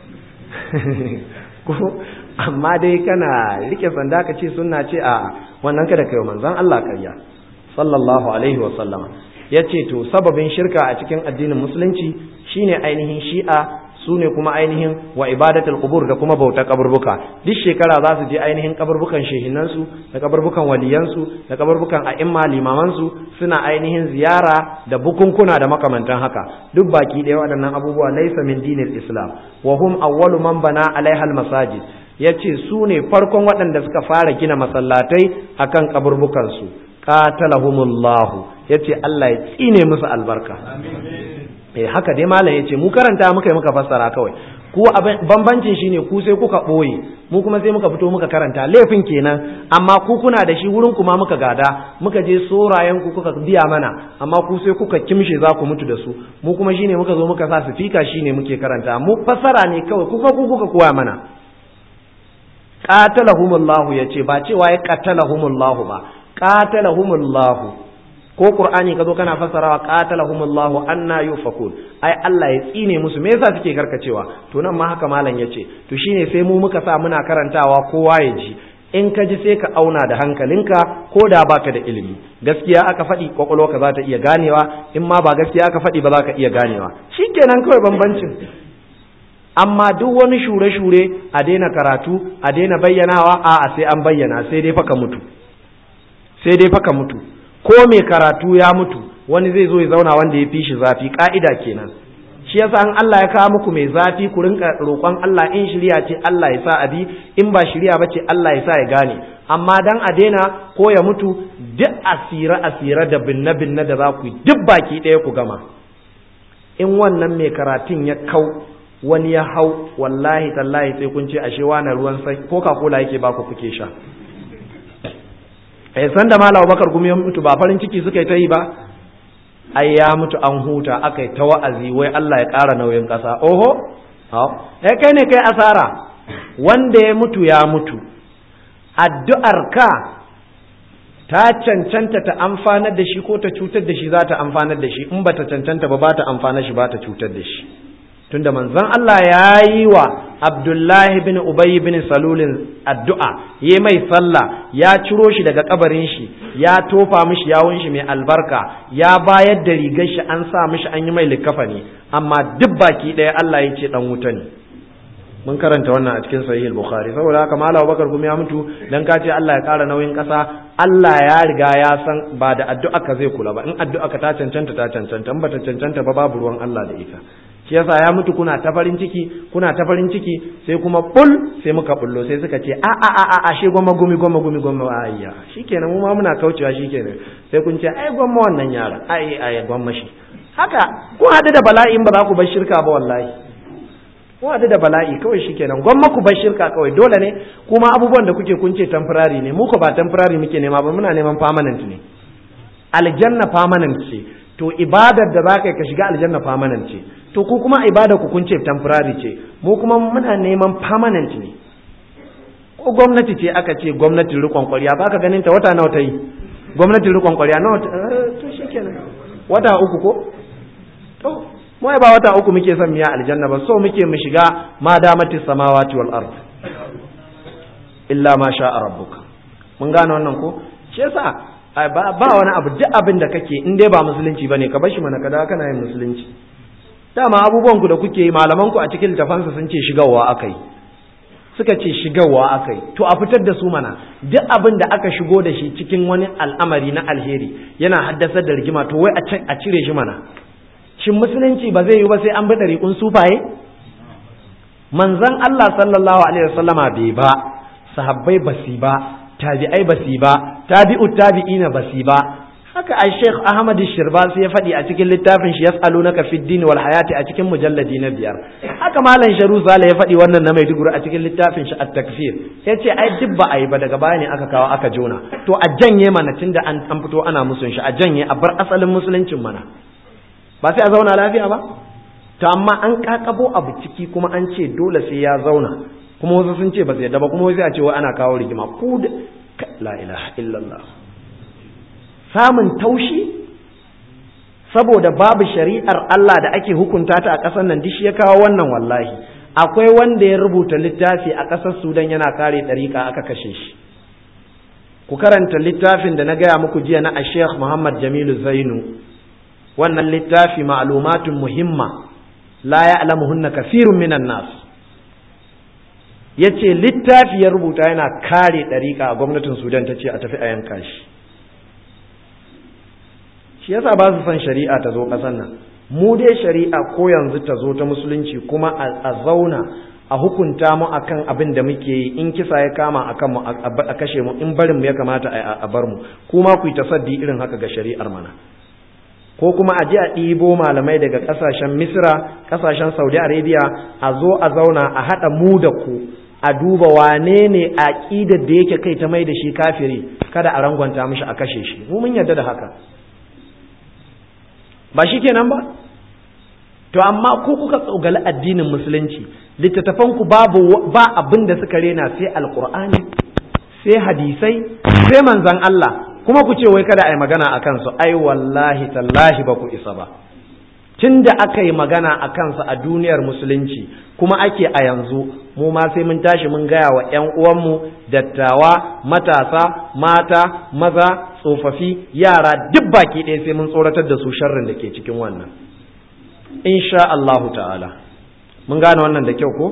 ko amma dai kana rike sanda ka ce sunna ce a wannan kada kai manzon Allah karya sallallahu alaihi wa sallama yace to sababin shirka a cikin addinin musulunci shine ainihin shi'a su ne kuma ainihin wa ibadatul qubur da kuma bautar kaburbuka duk shekara za su je ainihin kaburbukan shehinansu da kaburbukan waliyansu da kaburbukan a'imma limamansu suna ainihin ziyara da bukunkuna da makamantan haka duk baki ɗaya waɗannan abubuwa laysa min dinil islam wa hum awwalu man bana alaiha masajid yace su ne farkon waɗanda suka fara gina masallatai akan kaburbukansu qatalahumullahu yace Allah ya tsine musu albarka eh haka dai malam yace mu karanta muka yi muka fassara kawai ku bambancin shine ku sai kuka boye mu kuma sai muka fito muka karanta laifin kenan amma ku kuna da shi wurin kuma muka gada muka je sorayen ku kuka biya mana amma ku sai kuka kimshe za ku mutu da su mu kuma shine muka zo muka sa sifika shine muke karanta mu fassara ne kawai kuka ku kuka koya mana qatalahumullahu yace ba cewa ya qatalahumullahu ba qatalahumullahu ko qur'ani ka zo kana fassarawa qatalahumullahu anna yufakun ai Allah ya tsine musu me yasa suke karkacewa to nan ma haka malam yace to shine sai mu muka sa muna karantawa kowa ya ji in ka ji sai ka auna da hankalinka ko da baka da ilimi gaskiya aka faɗi kwakwalwarka za ta iya ganewa in ma ba gaskiya aka faɗi ba za ka iya ganewa shikenan kawai bambancin amma duk wani shure-shure a daina karatu a daina bayyanawa a'a sai an bayyana sai dai faka mutu sai dai faka mutu ko mai karatu ya mutu wani zai zo ya zauna wanda ya fi shi zafi ka'ida kenan shi yasa an Allah ya kawo muku mai zafi ku rinka roƙon Allah in shirya ce Allah ya sa abi in ba shirya ba ce Allah ya sa ya gane amma dan a daina ko ya mutu duk asira asira da binne binne da za ku yi duk baki ɗaya ku gama in wannan mai karatun ya kau wani ya hau wallahi tallahi sai kun ce ashe wani ruwan sai coca cola yake baku kuke sha eh san da malam Bakar gumi ya mutu ba farin ciki suka yi ta yi ba ai ya mutu an huta aka yi ta wa'azi wai Allah ya ƙara nauyin ƙasa oho eh kai ne kai asara wanda ya mutu ya mutu addu'ar ka ta cancanta ta amfanar da shi ko ta cutar da shi za ta amfanar da shi in ba ta cancanta ba ba ta amfanar shi ba ta cutar da shi tunda manzon Allah ya yi wa Abdullahi bin Ubay bin Salulin addu'a yi mai sallah ya ciro shi daga kabarin shi ya tofa mishi yawun shi mai albarka ya bayar da rigar shi an sa mishi an yi mai likafa ne amma duk baki ɗaya Allah ya ce dan wuta ne mun karanta wannan a cikin sahih al-bukhari saboda haka malam Abubakar kuma ya mutu dan ka ce Allah ya ƙara nauyin ƙasa Allah ya riga ya san ba da addu'a ka zai kula ba in addu'a ka ta cancanta ta cancanta in ba ta cancanta ba babu ruwan Allah da ita shi yasa ya mutu kuna ta farin ciki kuna ta farin ciki sai kuma bul sai muka bullo sai suka ce a a a a ashe gwamma gumi gwamma gumi gwamma ayya shikenan mu ma muna kaucewa shikenan sai kun ce ai gwamma wannan yara ai ai gwamma shi haka ku hadu da bala'i ba za ku bar shirka ba wallahi ku hadu da bala'i kawai shikenan gwamma ku bar shirka kawai dole ne kuma abubuwan da kuke kun ce temporary ne mu ko ba temporary muke nema ba muna neman permanent ne aljanna permanent ce to ibadar da za ka yi ka shiga aljanna permanent ce to ku kuma ibada ku kun ce temporary ce mu kuma muna neman permanent ne ko gwamnati ce aka ce gwamnatin rikon kwarya ba ka ganin ta wata nawa ta yi gwamnatin rikon kwarya nawa to shikenan wata uku ko to mu ba wata uku muke son miya aljanna ba so muke mu shiga ma damati samawati wal ard illa ma sha rabbuka mun gane wannan ko shi yasa ba wani abu duk abin da kake in dai ba musulunci bane ka bashi mana kada kana yin musulunci dama abubuwan ku da kuke yi malaman ku a cikin littafansa sun ce shigarwa akai suka ce shigarwa akai to a fitar da su mana duk abin da aka shigo da shi cikin wani al'amari na alheri yana haddasar da rigima to wai a cire shi mana shin musulunci ba zai yi ba sai an bi ɗariƙun sufaye manzon Allah sallallahu alaihi wasallama bai ba sahabbai basi ba tabi'ai basi ba tabi'u tabi'ina basi ba haka a Sheikh Ahmad Shirbasi ya faɗi a cikin littafin shi yas'alunaka fid din wal hayati a cikin mujalladi na biyar haka malam Sharu Zala ya faɗi wannan na Maiduguri a cikin littafin shi at-takfir yace ai duk ba ai ba daga baya ne aka kawo aka jona to a janye mana tunda an an fito ana musun shi a janye a bar asalin musuluncin mana ba sai a zauna lafiya ba to amma an kakabo abu ciki kuma an ce dole sai ya zauna kuma wasu sun ce ba su yadda ba kuma wasu a ce wai ana kawo rigima ku da la ilaha illallah samun taushi saboda babu shari'ar Allah da ake hukunta ta a ƙasar nan duk ya kawo wannan wallahi akwai wanda ya rubuta littafi a ƙasar Sudan yana kare ɗariƙa aka kashe shi ku karanta littafin da na gaya muku jiya na Sheikh Muhammad Jamilu Zainu wannan littafi ma'lumatun muhimma la ya'lamuhunna kathirun minan nas yace littafi ya rubuta yana kare ɗariƙa a gwamnatin Sudan ta ce a tafi a yanka shi shi yasa ba su son shari'a ta zo ƙasar nan mu dai shari'a ko yanzu ta zo ta musulunci kuma a zauna a hukunta mu akan abin da muke yi in kisa ya kama akan mu a kashe mu in barin mu ya kamata a bar mu kuma ku yi tasaddi irin haka ga shari'ar mana ko kuma a je a ɗibo malamai daga ƙasashen misra ƙasashen saudi arabia a zo a zauna a haɗa mu da ku a duba wane ne aƙidar da yake kai ta mai da shi kafiri kada a rangwanta mishi a kashe shi mu mun yarda da haka ba shi kenan ba to amma ko kuka tsogali addinin musulunci littattafan ku babu ba abin da suka rena sai alqur'ani sai hadisai sai manzon Allah kuma ku ce wai kada a yi magana a kansu ai wallahi tallahi ba ku isa ba tun da aka yi magana a kansu a duniyar musulunci kuma ake a yanzu mu ma sai mun tashi mun gaya wa 'yan uwanmu dattawa matasa mata maza tsofaffi yara duk baki ɗaya sai mun tsoratar da su sharrin da ke cikin wannan insha Allahu ta'ala mun gane wannan da kyau ko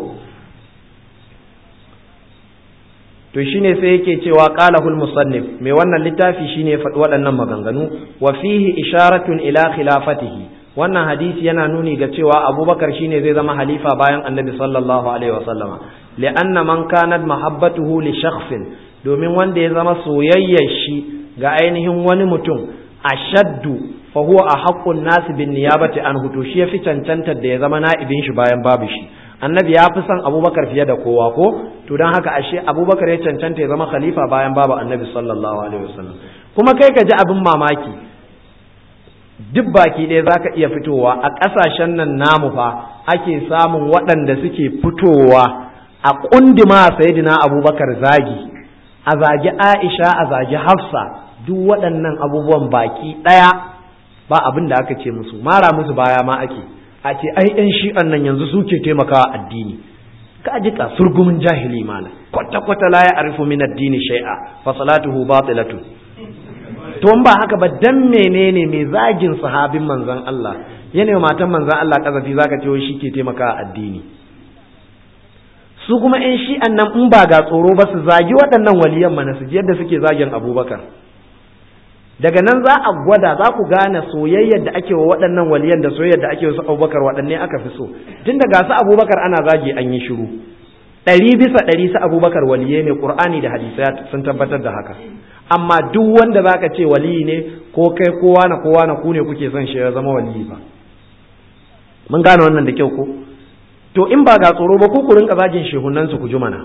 to shine sai yake cewa qalahul musannif mai wannan littafi shine faɗi waɗannan maganganu wa fihi isharatun ila khilafatihi wannan hadisi yana nuni ga cewa abubakar shine zai zama halifa bayan annabi sallallahu alaihi wasallama li'anna man kanat mahabbatuhu li shakhsin domin wanda ya zama soyayyar shi ga ainihin wani mutum ashaddu fa huwa ahaqqun nas bin niyabati an hutu shi yafi cancantar da ya zama na'ibin shi bayan babu shi annabi ya fi son abubakar fiye da kowa ko to don haka ashe abubakar ya cancanta ya zama khalifa bayan babu annabi sallallahu alaihi wasallam kuma kai ka ji abin mamaki duk baki ɗaya za ka iya fitowa a ƙasashen nan namu fa ake samun waɗanda suke fitowa a ƙundima sayidina abubakar zagi a zagi aisha a zagi hafsa duk waɗannan abubuwan baki ɗaya ba abin da aka ce musu mara musu baya ma ake a ce ai yan shi'an nan yanzu suke taimakawa addini ka ji ka surgumin jahili mana kwata kwata la ya arifu min addini shay'a fa salatuhu batilatu to in ba haka ba dan menene mai zagin sahabin manzon Allah yana matan manzon Allah kazafi zaka ce wai shi ke taimakawa addini su kuma yan shi'an nan in ba ga tsoro ba su zagi waɗannan waliyan mana su ji yadda suke zagin Abubakar daga nan za a gwada za ku gane soyayyar da ake wa waɗannan waliyan da soyayyar da ake wa su abubakar waɗanne aka fi so tun daga su abubakar ana zagi an yi shiru ɗari bisa ɗari su abubakar waliye ne ƙur'ani da hadisai sun tabbatar da haka amma duk wanda za ka ce waliyi ne ko kai kowa na kowa na ku ne kuke son shi ya zama waliyi ba mun gane wannan da kyau ko to in ba ga tsoro ba ku ku rinka zagin shehunan su ku ji mana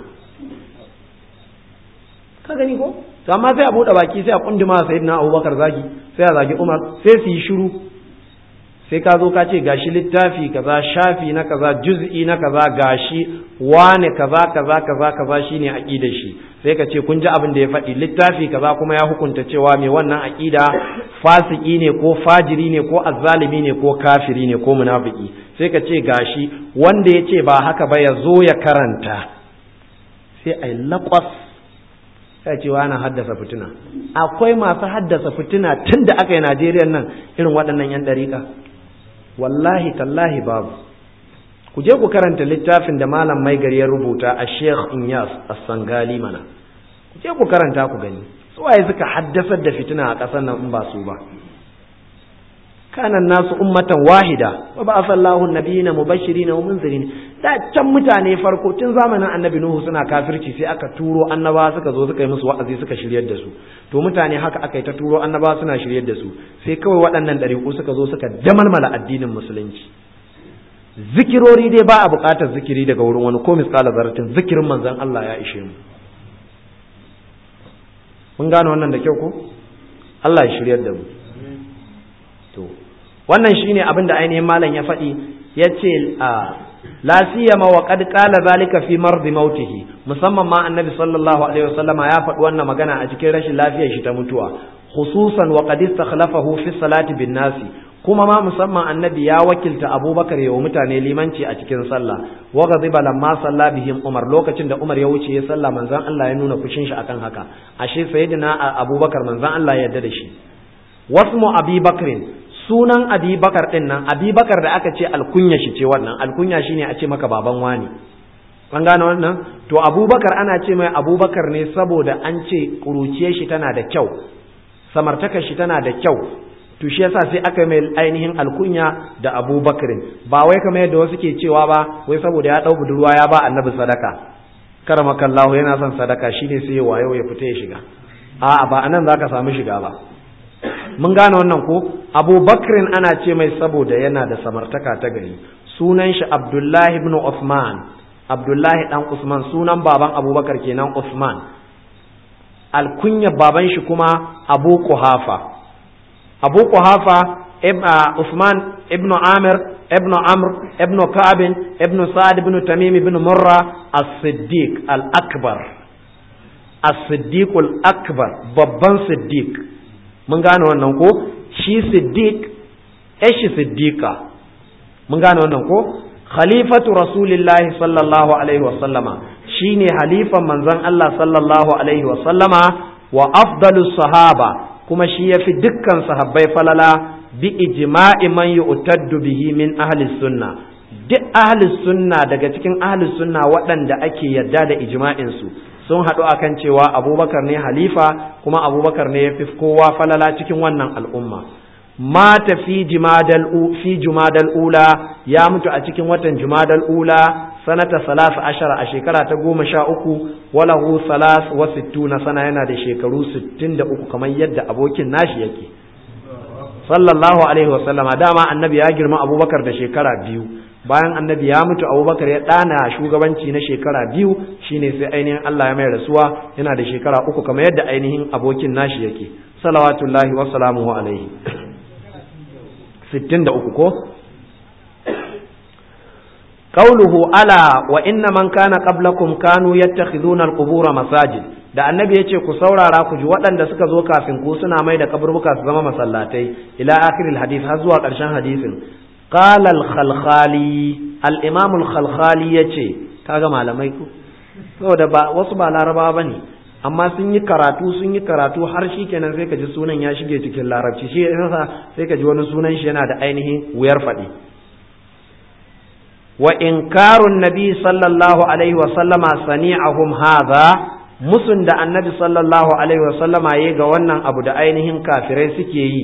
ka gani ko to amma sai a buɗe baki sai a kunduma sayyidina abubakar zagi sai a zagi umar sai su yi shiru sai ka zo ka ce gashi littafi kaza shafi na kaza juz'i na kaza gashi wane kaza kaza kaza kaza shine aqidar shi sai ka ce kun ji abin da ya faɗi littafi kaza kuma ya hukunta cewa mai wannan aqida fasiki ne ko fajiri ne ko azzalimi ne ko kafiri ne ko munafiki sai ka ce gashi wanda ya ce ba haka ba ya zo ya karanta sai ai laƙwas sai cewa ana haddasa fitina akwai masu haddasa fitina tun da aka yi najeriya nan irin waɗannan 'yan ɗariƙa wallahi tallahi babu ku je ku karanta littafin da malam mai gari ya rubuta a sheikh inyas as-sangali mana ku je ku karanta ku gani suwaye suka haddasar da fitina a ƙasar nan in ba su ba kanan nasu ummatan wahida wa ba sallahu nabiyina mubashirin wa munzirin da can mutane farko tun zamanin annabi nuhu suna kafirci sai aka turo annaba suka zo suka yi musu wa'azi suka shiryar da su to mutane haka aka yi ta turo annaba suna shiryar da su sai kawai waɗannan ɗariƙu suka zo suka damalmala addinin musulunci zikirori dai ba a buƙatar zikiri daga wurin wani ko misƙala zaratin zikirin manzon Allah ya ishe mu mun gane wannan da kyau ko Allah ya shiryar da mu to wannan shine abin da ainihin malam ya faɗi ya ce la siyama wa qad qala zalika fi mardi mautihi musamman ma annabi sallallahu alaihi wasallama ya faɗi wannan magana a cikin rashin lafiyar shi ta mutuwa khususan wa qad istakhlafahu fi salati bin nasi kuma ma musamman annabi ya wakilta abubakar ya wa mutane limanci a cikin sallah wa ghadiba lamma salla bihim umar lokacin da umar ya wuce ya sallah manzon Allah ya nuna fushin shi akan haka ashe sayyidina abubakar manzon Allah ya yarda da shi wasmu abi bakrin sunan abi bakar din nan abi bakar da aka ce alkunya shi ce wannan alkunya shine a ce maka baban wani an gane wannan to abubakar ana ce mai abubakar ne saboda an ce kuruciyar shi tana da kyau samartakar shi tana da kyau to shi yasa sai aka mai ainihin alkunya da abubakarin ba wai kamar yadda wasu ke cewa ba wai saboda ya dau budurwa ya ba annabi sadaka karamakallahu yana son sadaka shine sai wayo ya fita ya shiga a'a ba anan zaka samu shiga ba mun gane wannan ko abubakrin ana ce mai saboda yana da samartaka ta gari sunan shi abdullahi ibn usman abdullahi dan usman sunan baban abubakar kenan usman alkunya baban shi kuma abu kuhafa abu kuhafa usman ibn amir ibn amr ibn ka'ab ibn sa'ad ibn tamim ibn murra as-siddiq al-akbar as-siddiq al-akbar babban siddiq mun gane wannan ko shi siddiq shi siddiqa mun gane wannan ko khalifatu rasulillahi sallallahu alaihi wa sallama shine halifan manzon Allah sallallahu alaihi wa sallama wa afdalu sahaba kuma shi yafi dukkan sahabbai falala bi ijma'i man yu'taddu bihi min ahli sunna duk ahli sunna daga cikin ahli sunna waɗanda ake yarda da ijma'in su sun haɗu akan cewa abubakar ne halifa kuma abubakar ne ya fi kowa falala cikin wannan al'umma mata fi jumadal fi jumadal ula ya mutu a cikin watan jumadal ula sanata salasa ashara a shekara ta goma sha uku walahu salas wa sittuna sana yana da shekaru sittin da uku kamar yadda abokin nashi yake sallallahu alaihi wa sallama dama annabi ya girma abubakar da shekara biyu bayan annabi ya mutu abubakar ya ɗana shugabanci na shekara biyu shine sai ainihin Allah ya mai rasuwa yana da shekara uku kamar yadda ainihin abokin nashi yake salawatullahi wa salamuhu alaihi sittin da uku ko qauluhu ala wa inna man kana qablakum kanu yattakhiduna al-qubura masajid da annabi yace ku saurara ku ji waɗanda suka zo kafin ku suna mai da kaburbuka su zama masallatai ila akhiril hadith har zuwa ƙarshen hadisin قال الخلخالي الامام الخلخالي yace kaga malamai ku saboda ba wasu ba laraba bane amma sun yi karatu sun yi karatu har shi kenan sai ka ji sunan ya shige cikin larabci shi yasa sai ka ji wani sunan shi yana da ainihin wuyar faɗi wa inkarun nabi sallallahu alaihi wa sallama sani'ahum hadha musun da annabi sallallahu alaihi wa sallama yayi ga wannan abu da ainihin kafirai suke yi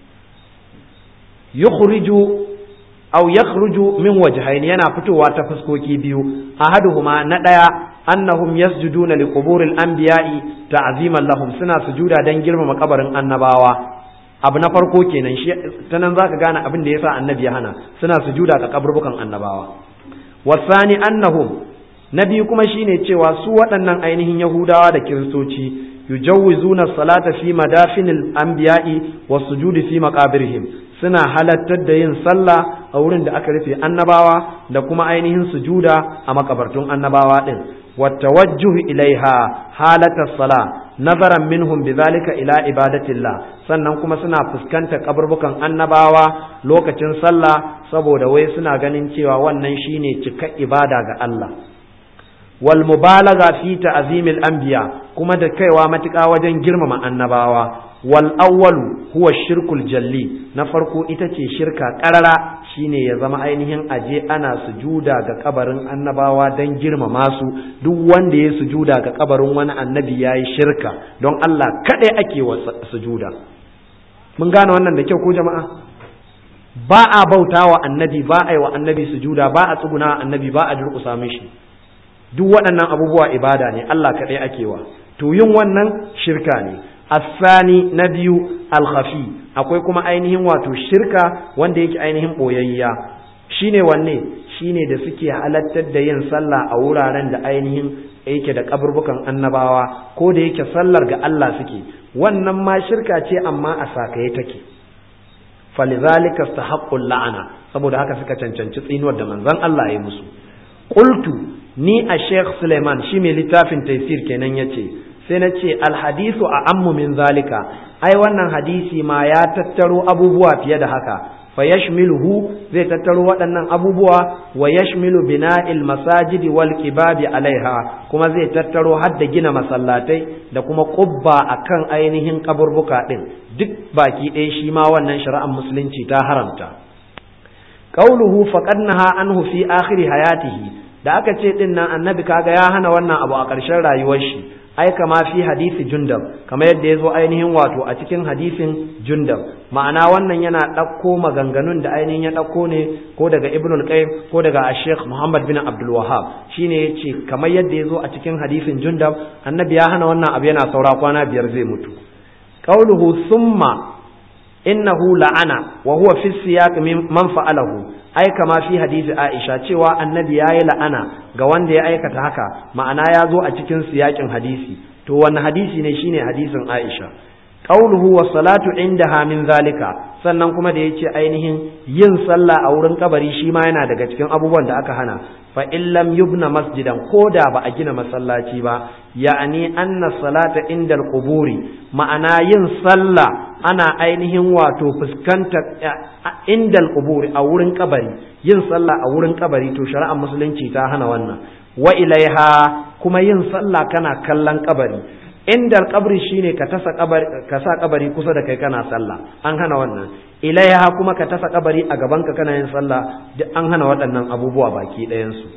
yukhriju aw yakhruju min wajhayn yana fitowa ta fuskoki biyu ahaduhuma na daya annahum yasjuduna li quburil anbiya'i ta'ziman lahum suna sujuda dan girmama kabarin annabawa abu na farko kenan shi ta nan zaka gane abin da yasa annabi ya hana suna sujuda ga kaburbukan annabawa wasani annahum na biyu kuma shine cewa su waɗannan ainihin yahudawa da kiristoci yujawwizuna salata fi madafinil anbiya'i was sujudi fi maqabirihim suna halattar da yin sallah a wurin da aka rufe annabawa da kuma ainihin sujuda a makabartun annabawa din والتوجه إليها حالة الصلاة نظرا منهم بذلك إلى عبادة الله sannan kuma suna fuskanta kaburbukan annabawa lokacin sallah saboda wai suna ganin cewa wannan shine cika ibada ga Allah wal mubalagha fi ta'zimil anbiya kuma da kaiwa matuƙa wajen girmama annabawa wal awwalu huwa shirkul jalli na farko ita ce shirka karara shine ya zama ainihin aje ana sujuda ga kabarin annabawa don girmama su duk wanda ya sujuda ga kabarin wani annabi ya yi shirka don Allah kaɗai ake wa sujuda mun gane wannan da kyau ko jama'a ba a bauta wa annabi ba a yi wa annabi sujuda ba a tsuguna wa annabi ba a durƙusa mishi duk waɗannan abubuwa ibada ne Allah kaɗai ake wa to yin wannan shirka ne asani na biyu alkhafi akwai kuma ainihin wato shirka wanda yake ainihin boyayya shine wanne shine da suke halattar da yin sallah a wuraren da ainihin yake da kaburbukan annabawa ko da yake sallar ga Allah suke wannan ma shirka ce amma a sakaye take falizalika stahaqqul la'ana saboda haka suka cancanci tsinuwar da manzon Allah ya musu qultu ni a Sheikh Suleiman shi mai littafin taysir kenan yace sai na ce alhadisu a ammu min zalika ai wannan hadisi ma ya tattaro abubuwa fiye da haka fa yashmiluhu zai tattaro waɗannan abubuwa wa yashmilu bina'il masajidi wal kibabi alaiha kuma zai tattaro har da gina masallatai da kuma qubba akan ainihin kaburbuka din duk baki ɗaya shi ma wannan shari'ar musulunci ta haramta qauluhu faqad naha anhu fi akhir hayatihi da aka ce din nan annabi kaga ya hana wannan abu a ƙarshen rayuwar shi ai kama fi hadisi jundab kamar yadda ya zo ainihin wato a cikin hadisin jundab ma'ana wannan yana ɗauko maganganun da ainihin ya ɗauko ne ko daga ibn al-qayyim ko daga sheikh muhammad bin abdul wahhab shine yace kamar yadda ya zo a cikin hadisin jundab annabi ya hana wannan abu yana saura kwana biyar zai mutu qauluhu summa innahu la'ana wa huwa fi siyaq man fa'alahu ai kama fi hadisi Aisha cewa annabi yayi la'ana ga wanda ya aikata haka ma'ana ya zo a cikin siyakin hadisi to wani hadisi ne shine hadisin Aisha qauluhu was salatu indaha min zalika sannan kuma da yace ainihin yin sallah a wurin kabari shi ma yana daga cikin abubuwan da aka hana fa in lam yubna masjidan koda ba a gina masallaci ba ya'ani anna salata indal quburi ma'ana yin sallah ana ainihin wato fuskantar indal quburi a wurin kabari yin sallah a wurin kabari to shari'ar musulunci ta hana wannan wa ilaiha kuma yin sallah kana kallon kabari indal kabri shine ka tasa kabari ka sa kabari kusa da kai kana sallah an hana wannan ilaiha kuma ka tasa kabari a gaban ka kana yin sallah duk an hana waɗannan abubuwa baki ɗayan su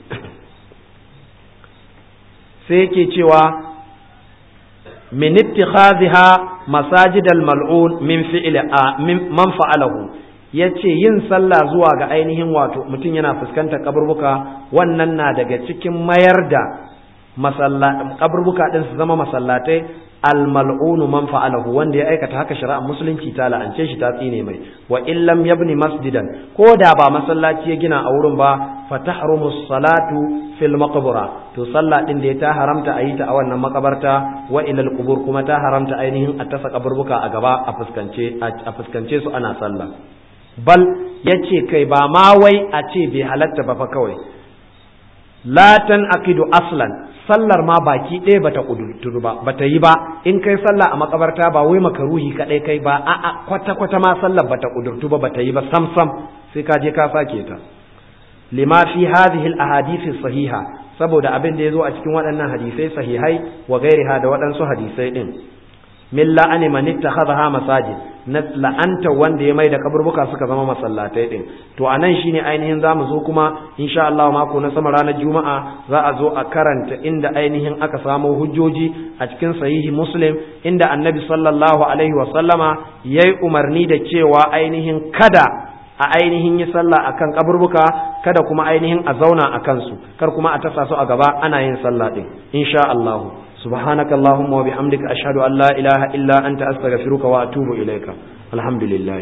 sai yake cewa min ittikhadhiha masajid al-mal'un min fi'li man fa'alahu yace yin sallah zuwa ga ainihin wato mutum yana fuskantar kaburbuka wannan na daga cikin mayar da kaburbuka din su zama masallatai al-mal'un man fa'alahu wanda ya aikata haka shari'ar musulunci ta la'ance shi ta tsine mai wa illam yabni masjidan ko da ba masallaci ya gina a wurin ba fa tahrumu salatu fil maqbara to sallah din da ya ta haramta a yi ta a wannan makabarta wa ilal qubur kuma ta haramta ainihin a tasa kaburbuka a gaba a fuskance a fuskance su ana sallah bal yace kai ba ma wai a ce bai halatta ba fa kawai la tan aqidu aslan sallar ma baki ɗaya bata kudurturu ba bata yi ba in kai sallah a makabarta ba wai makaruhi kadai kai ba a'a kwata kwata ma sallar bata kudurtu ba bata yi ba sam sam sai ka je ka sake ta lima fi hadhihi al ahadith sahiha saboda abin da yazo a cikin waɗannan hadisai sahihai wa gairiha da waɗansu hadisai din min la'ani man ittakhadha masajid na la'anta wanda ya mai da kaburbuka suka zama masallatai din to anan shine ainihin zamu zo kuma insha Allah mako na sama ranar juma'a za a zo a karanta inda ainihin aka samo hujjoji a cikin sahihi muslim inda annabi sallallahu alaihi wa sallama yayi umarni da cewa ainihin kada a ainihin yi sallah akan kaburbuka kada kuma ainihin a zauna a kansu kar kuma a tasa su a gaba ana yin sallah din insha Allah سبحانك اللهم وبحمدك أشهد أن لا إله إلا أنت أستغفرك وأتوب إليك الحمد لله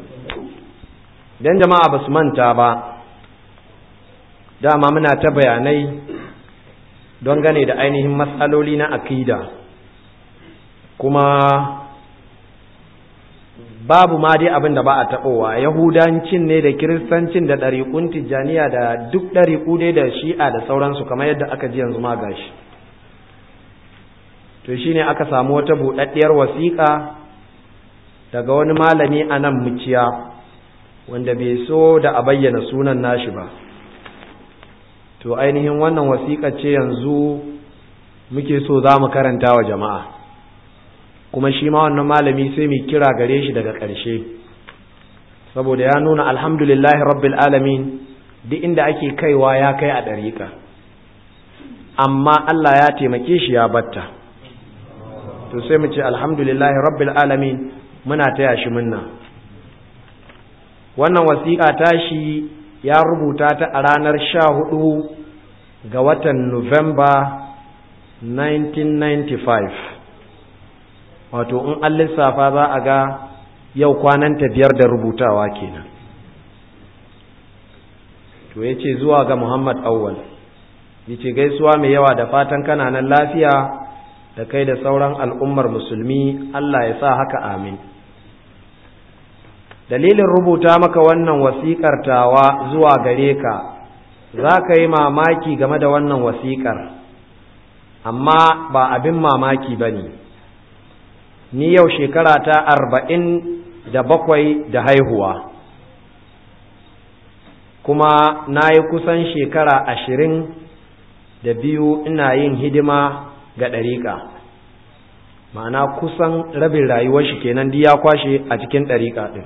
dan jama'a ba su manta ba dama muna ta bayanai don gane da ainihin matsaloli na akida kuma babu ma dai abin da ba a taɓowa yahudancin ne da kiristancin da ɗariƙun tijjaniya da duk ɗariƙu dai da shi'a da sauransu kamar yadda aka ji yanzu ma gashi to shine aka samu wata buɗaɗɗiyar wasiƙa daga wani malami a nan muciya wanda bai so da a bayyana sunan nashi ba to ainihin wannan wasiƙa ce yanzu muke so za mu karanta wa jama'a kuma shi ma wannan malami sai mu kira gare shi daga ƙarshe saboda ya nuna alhamdulillahi rabbil alamin duk inda ake kaiwa ya kai a ɗariƙa amma Allah ya taimake shi ya batta to sai mu ce alhamdulillahi rabbil alamin muna taya shi munna wannan wasiƙa tashi ya rubuta ta a ranar sha hudu ga watan Nuwamba 1995 wato in an lissafa za a ga yau kwananta biyar da rubutawa kenan to ya ce zuwa ga Muhammad Awwal ya ce gaisuwa mai yawa da fatan kananan lafiya da kai da sauran al'ummar musulmi Allah ya sa haka amin. Dalilin rubuta maka wannan wasiƙar tawa zuwa gare ka, za ka yi mamaki game da wannan wasiƙar, amma ba abin mamaki ba ne ni yau shekara ta arba'in da bakwai da haihuwa kuma na yi kusan shekara ashirin da biyu ina yin hidima ga ɗariƙa ma'ana kusan rabin rayuwar shi kenan ya kwashe a cikin ɗariƙa ɗin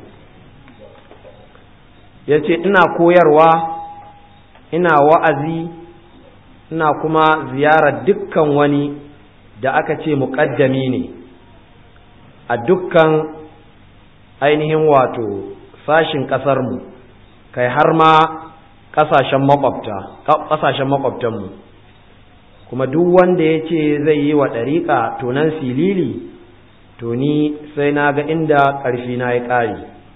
ya ce ina koyarwa ina wa'azi ina kuma ziyarar dukkan wani da aka ce muƙaddami ne a dukkan ainihin wato sashin ƙasarmu kai har ma ƙasashen makwabta ƙasashen makwabtanmu kuma duk wanda ya ce zai yi wa ɗariƙa tonan silili to ni sai na ga inda ƙarfi na ya ƙare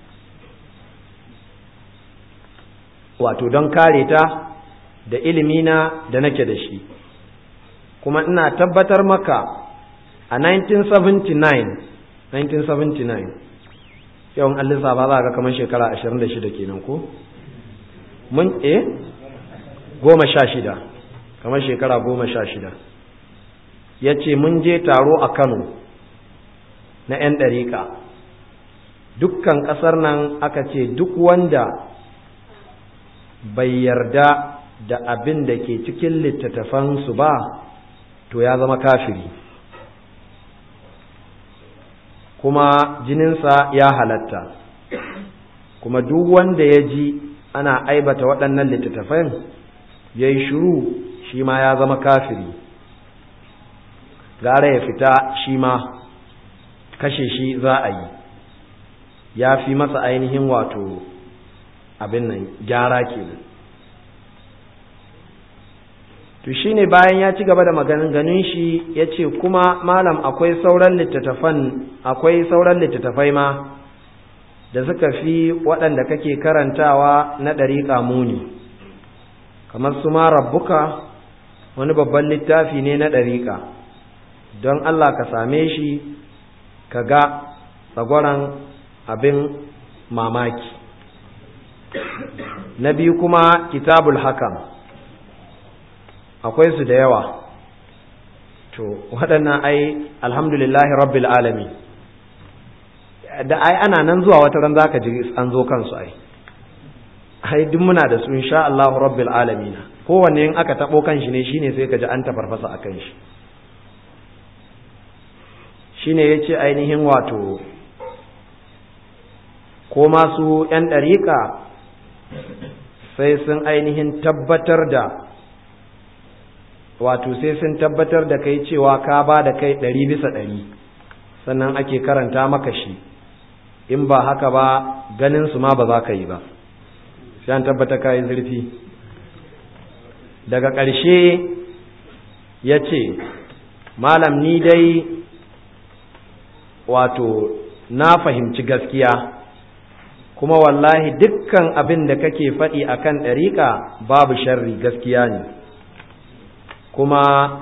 wato don kare ta da ilimina da nake da shi kuma ina tabbatar maka a 1979 1979 yawan allisa ba za ga kamar shekara 26 kenan ko mun eh goma sha shida kamar shekara goma sha shida ya ce mun je taro a kano na 'yan ɗariƙa dukkan ƙasar nan aka ce duk wanda bai yarda da abin da ke cikin littattafansu ba to ya zama kafiri kuma jininsa ya halatta kuma duk wanda ya ji ana aibata waɗannan littattafan ya yi shuru shi ma ya zama kafiri gara ya fita shi ma kashe shi za a yi ya fi masa ainihin wato abin nan gyara kenan to shine bayan ya ci gaba da maganganun shi ya ce kuma malam akwai sauran littattafan akwai sauran littattafai ma da suka fi waɗanda kake karantawa na ɗariƙa muni kamar su ma rabbuka wani babban littafi ne na ɗariƙa don Allah ka same shi ka ga tsagwaron abin mamaki na biyu kuma kitabul hakam akwai su da yawa to waɗannan ai alhamdulillahi rabbil alami da ai ana nan zuwa wata ran zaka ji an zo kansu ai ai duk muna da su insha Allah rabbil alamin kowanne in aka tabo kanshi ne shine sai ka ji an tafarfasa akan shi shine yace ainihin wato ko masu yan dariƙa sai sun ainihin tabbatar da wato sai sun tabbatar da kai cewa ka ba da kai ɗari bisa ɗari sannan ake karanta maka shi in ba haka ba ganin su ma ba za ka yi ba sai an tabbata ka yi zurfi daga ƙarshe ya ce malam ni dai wato na fahimci gaskiya kuma wallahi dukkan abin da kake faɗi akan ɗariƙa babu sharri gaskiya ne kuma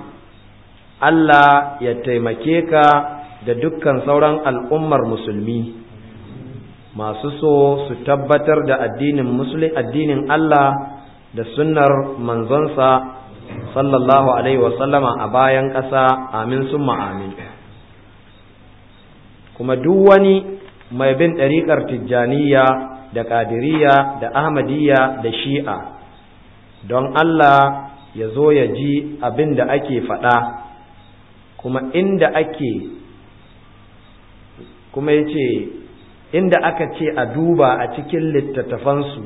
Allah ya taimake ka da dukkan sauran al'ummar musulmi masu so su tabbatar da addinin musulmi addinin Allah da sunnar manzonsa sallallahu alaihi wasallama a bayan ƙasa amin summa amin kuma duk wani mai bin ɗariƙar tijjaniya da ƙadiriya da ahmadiyya da shi'a don Allah ya zo ya ji abin da ake faɗa kuma inda ake kuma ya ce inda aka ce a duba a cikin littattafansu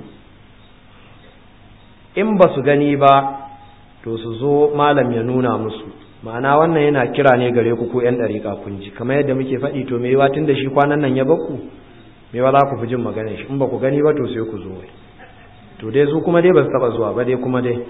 in ba su gani ba to su zo malam ya nuna musu ma'ana wannan yana kira ne gare ku ko 'yan ɗariƙa kun ji kamar yadda muke faɗi to me tun da shi kwanan nan ya bakku me za ku fi jin maganar shi in ba ku gani ba to sai ku zo to dai su kuma dai ba su taɓa zuwa ba dai kuma dai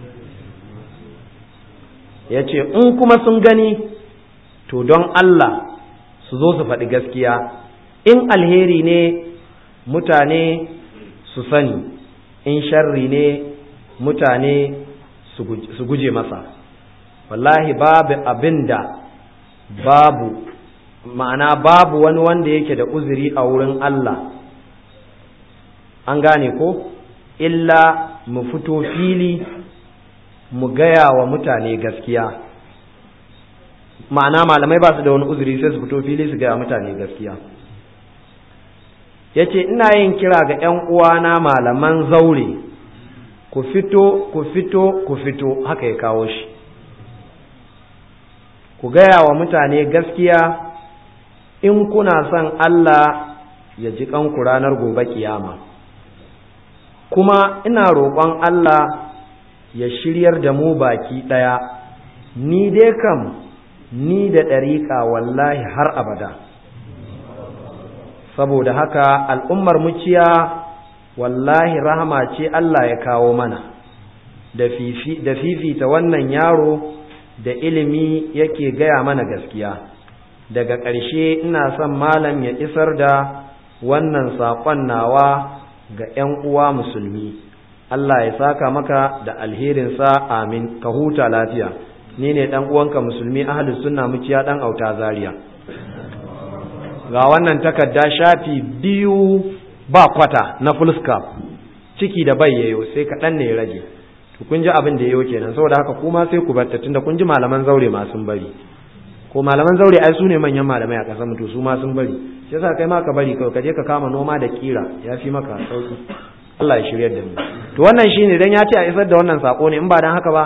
ya ce in kuma sun gani to don Allah su zo su faɗi gaskiya in alheri ne mutane su sani in sharri ne mutane su guje masa wallahi babu abin da babu ma'ana babu wani wanda yake da uzuri a wurin Allah an gane ko illa mu fito fili mu gaya wa mutane gaskiya ma'ana malamai ba su da wani uzuri sai su fito fili su gaya mutane gaskiya ya ce ina yin kira ga 'yan uwana malaman zaure ku fito ku fito ku fito haka ya kawo shi ku gaya wa mutane gaskiya in kuna son Allah ya ji kanku ranar gobe kiyama kuma ina roƙon Allah ya shiryar da mu baki ɗaya ni dai kam ni da ɗariƙa wallahi har abada saboda haka al'ummar muciya wallahi rahama ce Allah ya kawo mana da fifita wannan yaro da ilimi yake gaya mana gaskiya daga ƙarshe ina son malam ya isar da wannan saƙon nawa ga ‘yan uwa musulmi Allah ya saka maka da alherinsa amin ka huta lafiya ni ne ɗan uwanka musulmi ahalus sunna muciya ɗan auta zaria ga wannan takarda shafi biyu ba kwata na fullscap ciki da bai yayo sai kaɗan ne ya rage to kun ji abin da yayo kenan saboda haka kuma sai ku barta tunda kun ji malaman zaure ma sun bari ko malaman zaure ai su ne manyan malamai a ƙasar mutu su ma sun bari shi yasa kai ma ka bari kawai ka je ka kama noma da kira ya fi maka sauki Allah ya shiryar da mu to wannan shine dan ya ce a isar da wannan sako ne in ba dan haka ba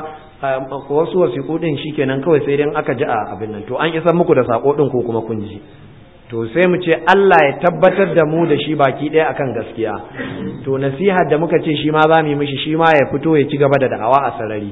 wasu wasiƙu din shikenan kawai sai dan aka ji a abin nan to an isar muku da sako din ko kuma kun ji to sai mu ce Allah ya tabbatar da mu da shi baki ɗaya akan gaskiya to nasihar da muka ce shi ma za mu yi mishi shi ma ya fito ya ci gaba da da'awa a sarari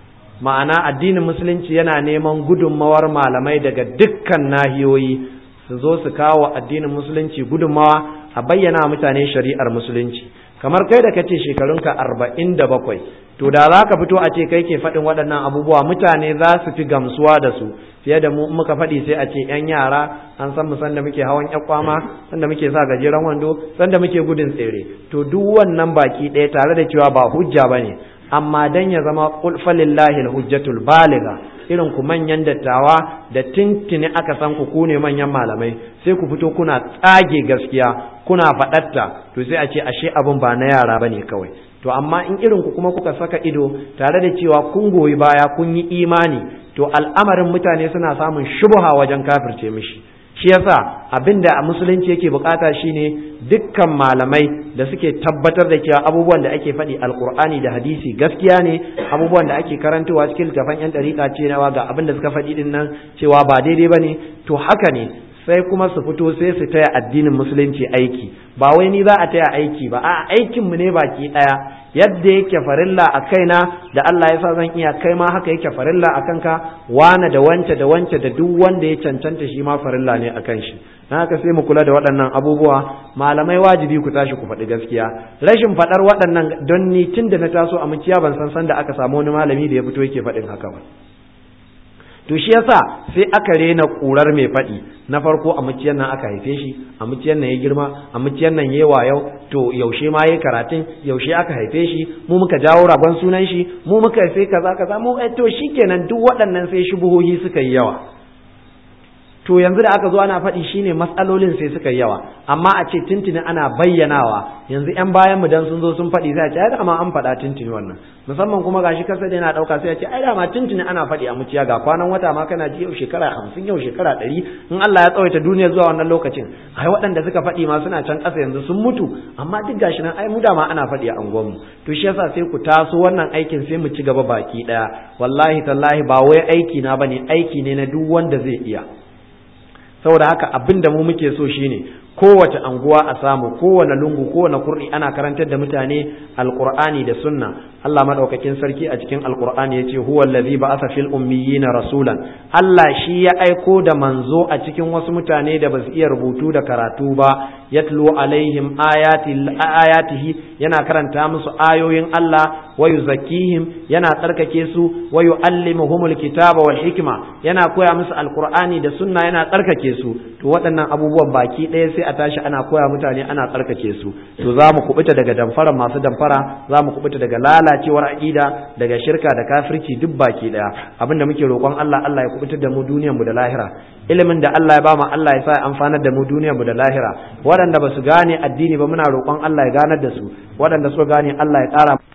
ma'ana addinin musulunci yana neman gudunmawar malamai daga dukkan nahiyoyi su zo su kawo addinin musulunci gudunmawa a bayyana mutane shari'ar musulunci kamar kai da kace shekarunka arba'in da bakwai to da za ka fito a ce kai ke faɗin waɗannan abubuwa mutane za su fi gamsuwa da su fiye da mu muka faɗi sai a ce ‘yan yara an san mu sanda muke hawan ƴan kwama sanda muke sa gajeren wando sanda muke gudun tsere to duk wannan baki ɗaya tare da cewa ba hujja ba ne amma dan ya zama falillahi hujjatul baliga irin ku manyan dattawa da tintini aka san ku ku ne manyan malamai sai ku fito kuna tsage gaskiya kuna faɗatta to sai a ce ashe abin ba na yara bane kawai to amma in irin ku kuma kuka saka ido tare da cewa kun goyi baya kun yi imani to al'amarin mutane suna samun shubuha wajen kafirce mishi shi yasa abinda a musulunci yake bukata shine dukkan malamai da suke tabbatar da cewa abubuwan da ake faɗi alkur'ani da hadisi gaskiya ne abubuwan da ake karantawa cikin littafan yan dariƙa ce nawa ga abin da suka faɗi din nan cewa ba daidai bane to haka ne sai kuma su fito sai su taya addinin musulunci aiki ba wai ni za a taya aiki ba a aikin mu ne baki daya yadda yake farilla a kaina da Allah ya sa zan iya kai ma haka yake farilla a kanka wane da wance da wance da duk wanda ya cancanta shi ma farilla ne a kan shi na haka sai mu kula da waɗannan abubuwa malamai wajibi ku tashi ku faɗi gaskiya rashin faɗar waɗannan don ni tun da na taso a muciya ban san san da aka samu wani malami da ya fito yake faɗin haka ba to shi yasa sai aka rena kurar mai faɗi na farko a muciyar nan aka haife shi a muciyar nan ya girma a muciyar nan yayi wayau to yaushe ma yayi karatun yaushe aka haife shi mu muka jawo ragon sunan shi mu muka sai kaza kaza mu to shikenan duk waɗannan sai shubuhohi suka yi yawa to yanzu da aka zo ana faɗi shine matsalolin sai suka yi yawa amma a ce tintini ana bayyanawa yanzu yan bayan mu dan sun zo sun faɗi sai a ce ai dama an faɗa tintini wannan musamman kuma gashi kasa da yana ɗauka sai a ce ai dama tintini ana faɗi a muciya ga kwanan wata ma kana ji yau shekara hamsin yau shekara ɗari in Allah ya tsawaita duniya zuwa wannan lokacin ai waɗanda suka faɗi ma suna can ƙasa yanzu sun mutu amma duk gashi nan ai mu dama ana faɗi a unguwanmu to shi yasa sai ku taso wannan aikin sai mu ci gaba baki ɗaya wallahi tallahi ba wai aiki na bane aiki ne na duk wanda zai iya saboda haka abin da mu muke so shine kowace anguwa a samu kowane lungu kowane kurɗi ana karantar da mutane alqur'ani da sunna Allah madaukakin sarki a cikin alqur'ani yace huwa allazi ba'atha fil ummiyina rasulan Allah shi ya aiko da manzo a cikin wasu mutane da basu iya rubutu da karatu ba yatlu alaihim ayati ayatihi yana karanta musu ayoyin Allah wa yuzakkihim yana tsarkake su wa yuallimuhumul kitaba wal hikma yana koya musu alqur'ani da sunna yana tsarkake su to waɗannan abubuwan baki ɗaya sai a tashi ana koya mutane ana tsarkake su to za mu kubuta daga damfara masu damfara za mu kubuta daga lalacewar aƙida daga shirka da kafirci duk baki ɗaya abinda muke roƙon Allah Allah ya kubutar da mu duniyar mu da lahira ilimin da Allah ya bamu Allah ya sa ya amfanar da mu duniyar mu da lahira waɗanda ba su gane addini ba muna roƙon Allah ya ganar da su waɗanda suka gane Allah ya ƙara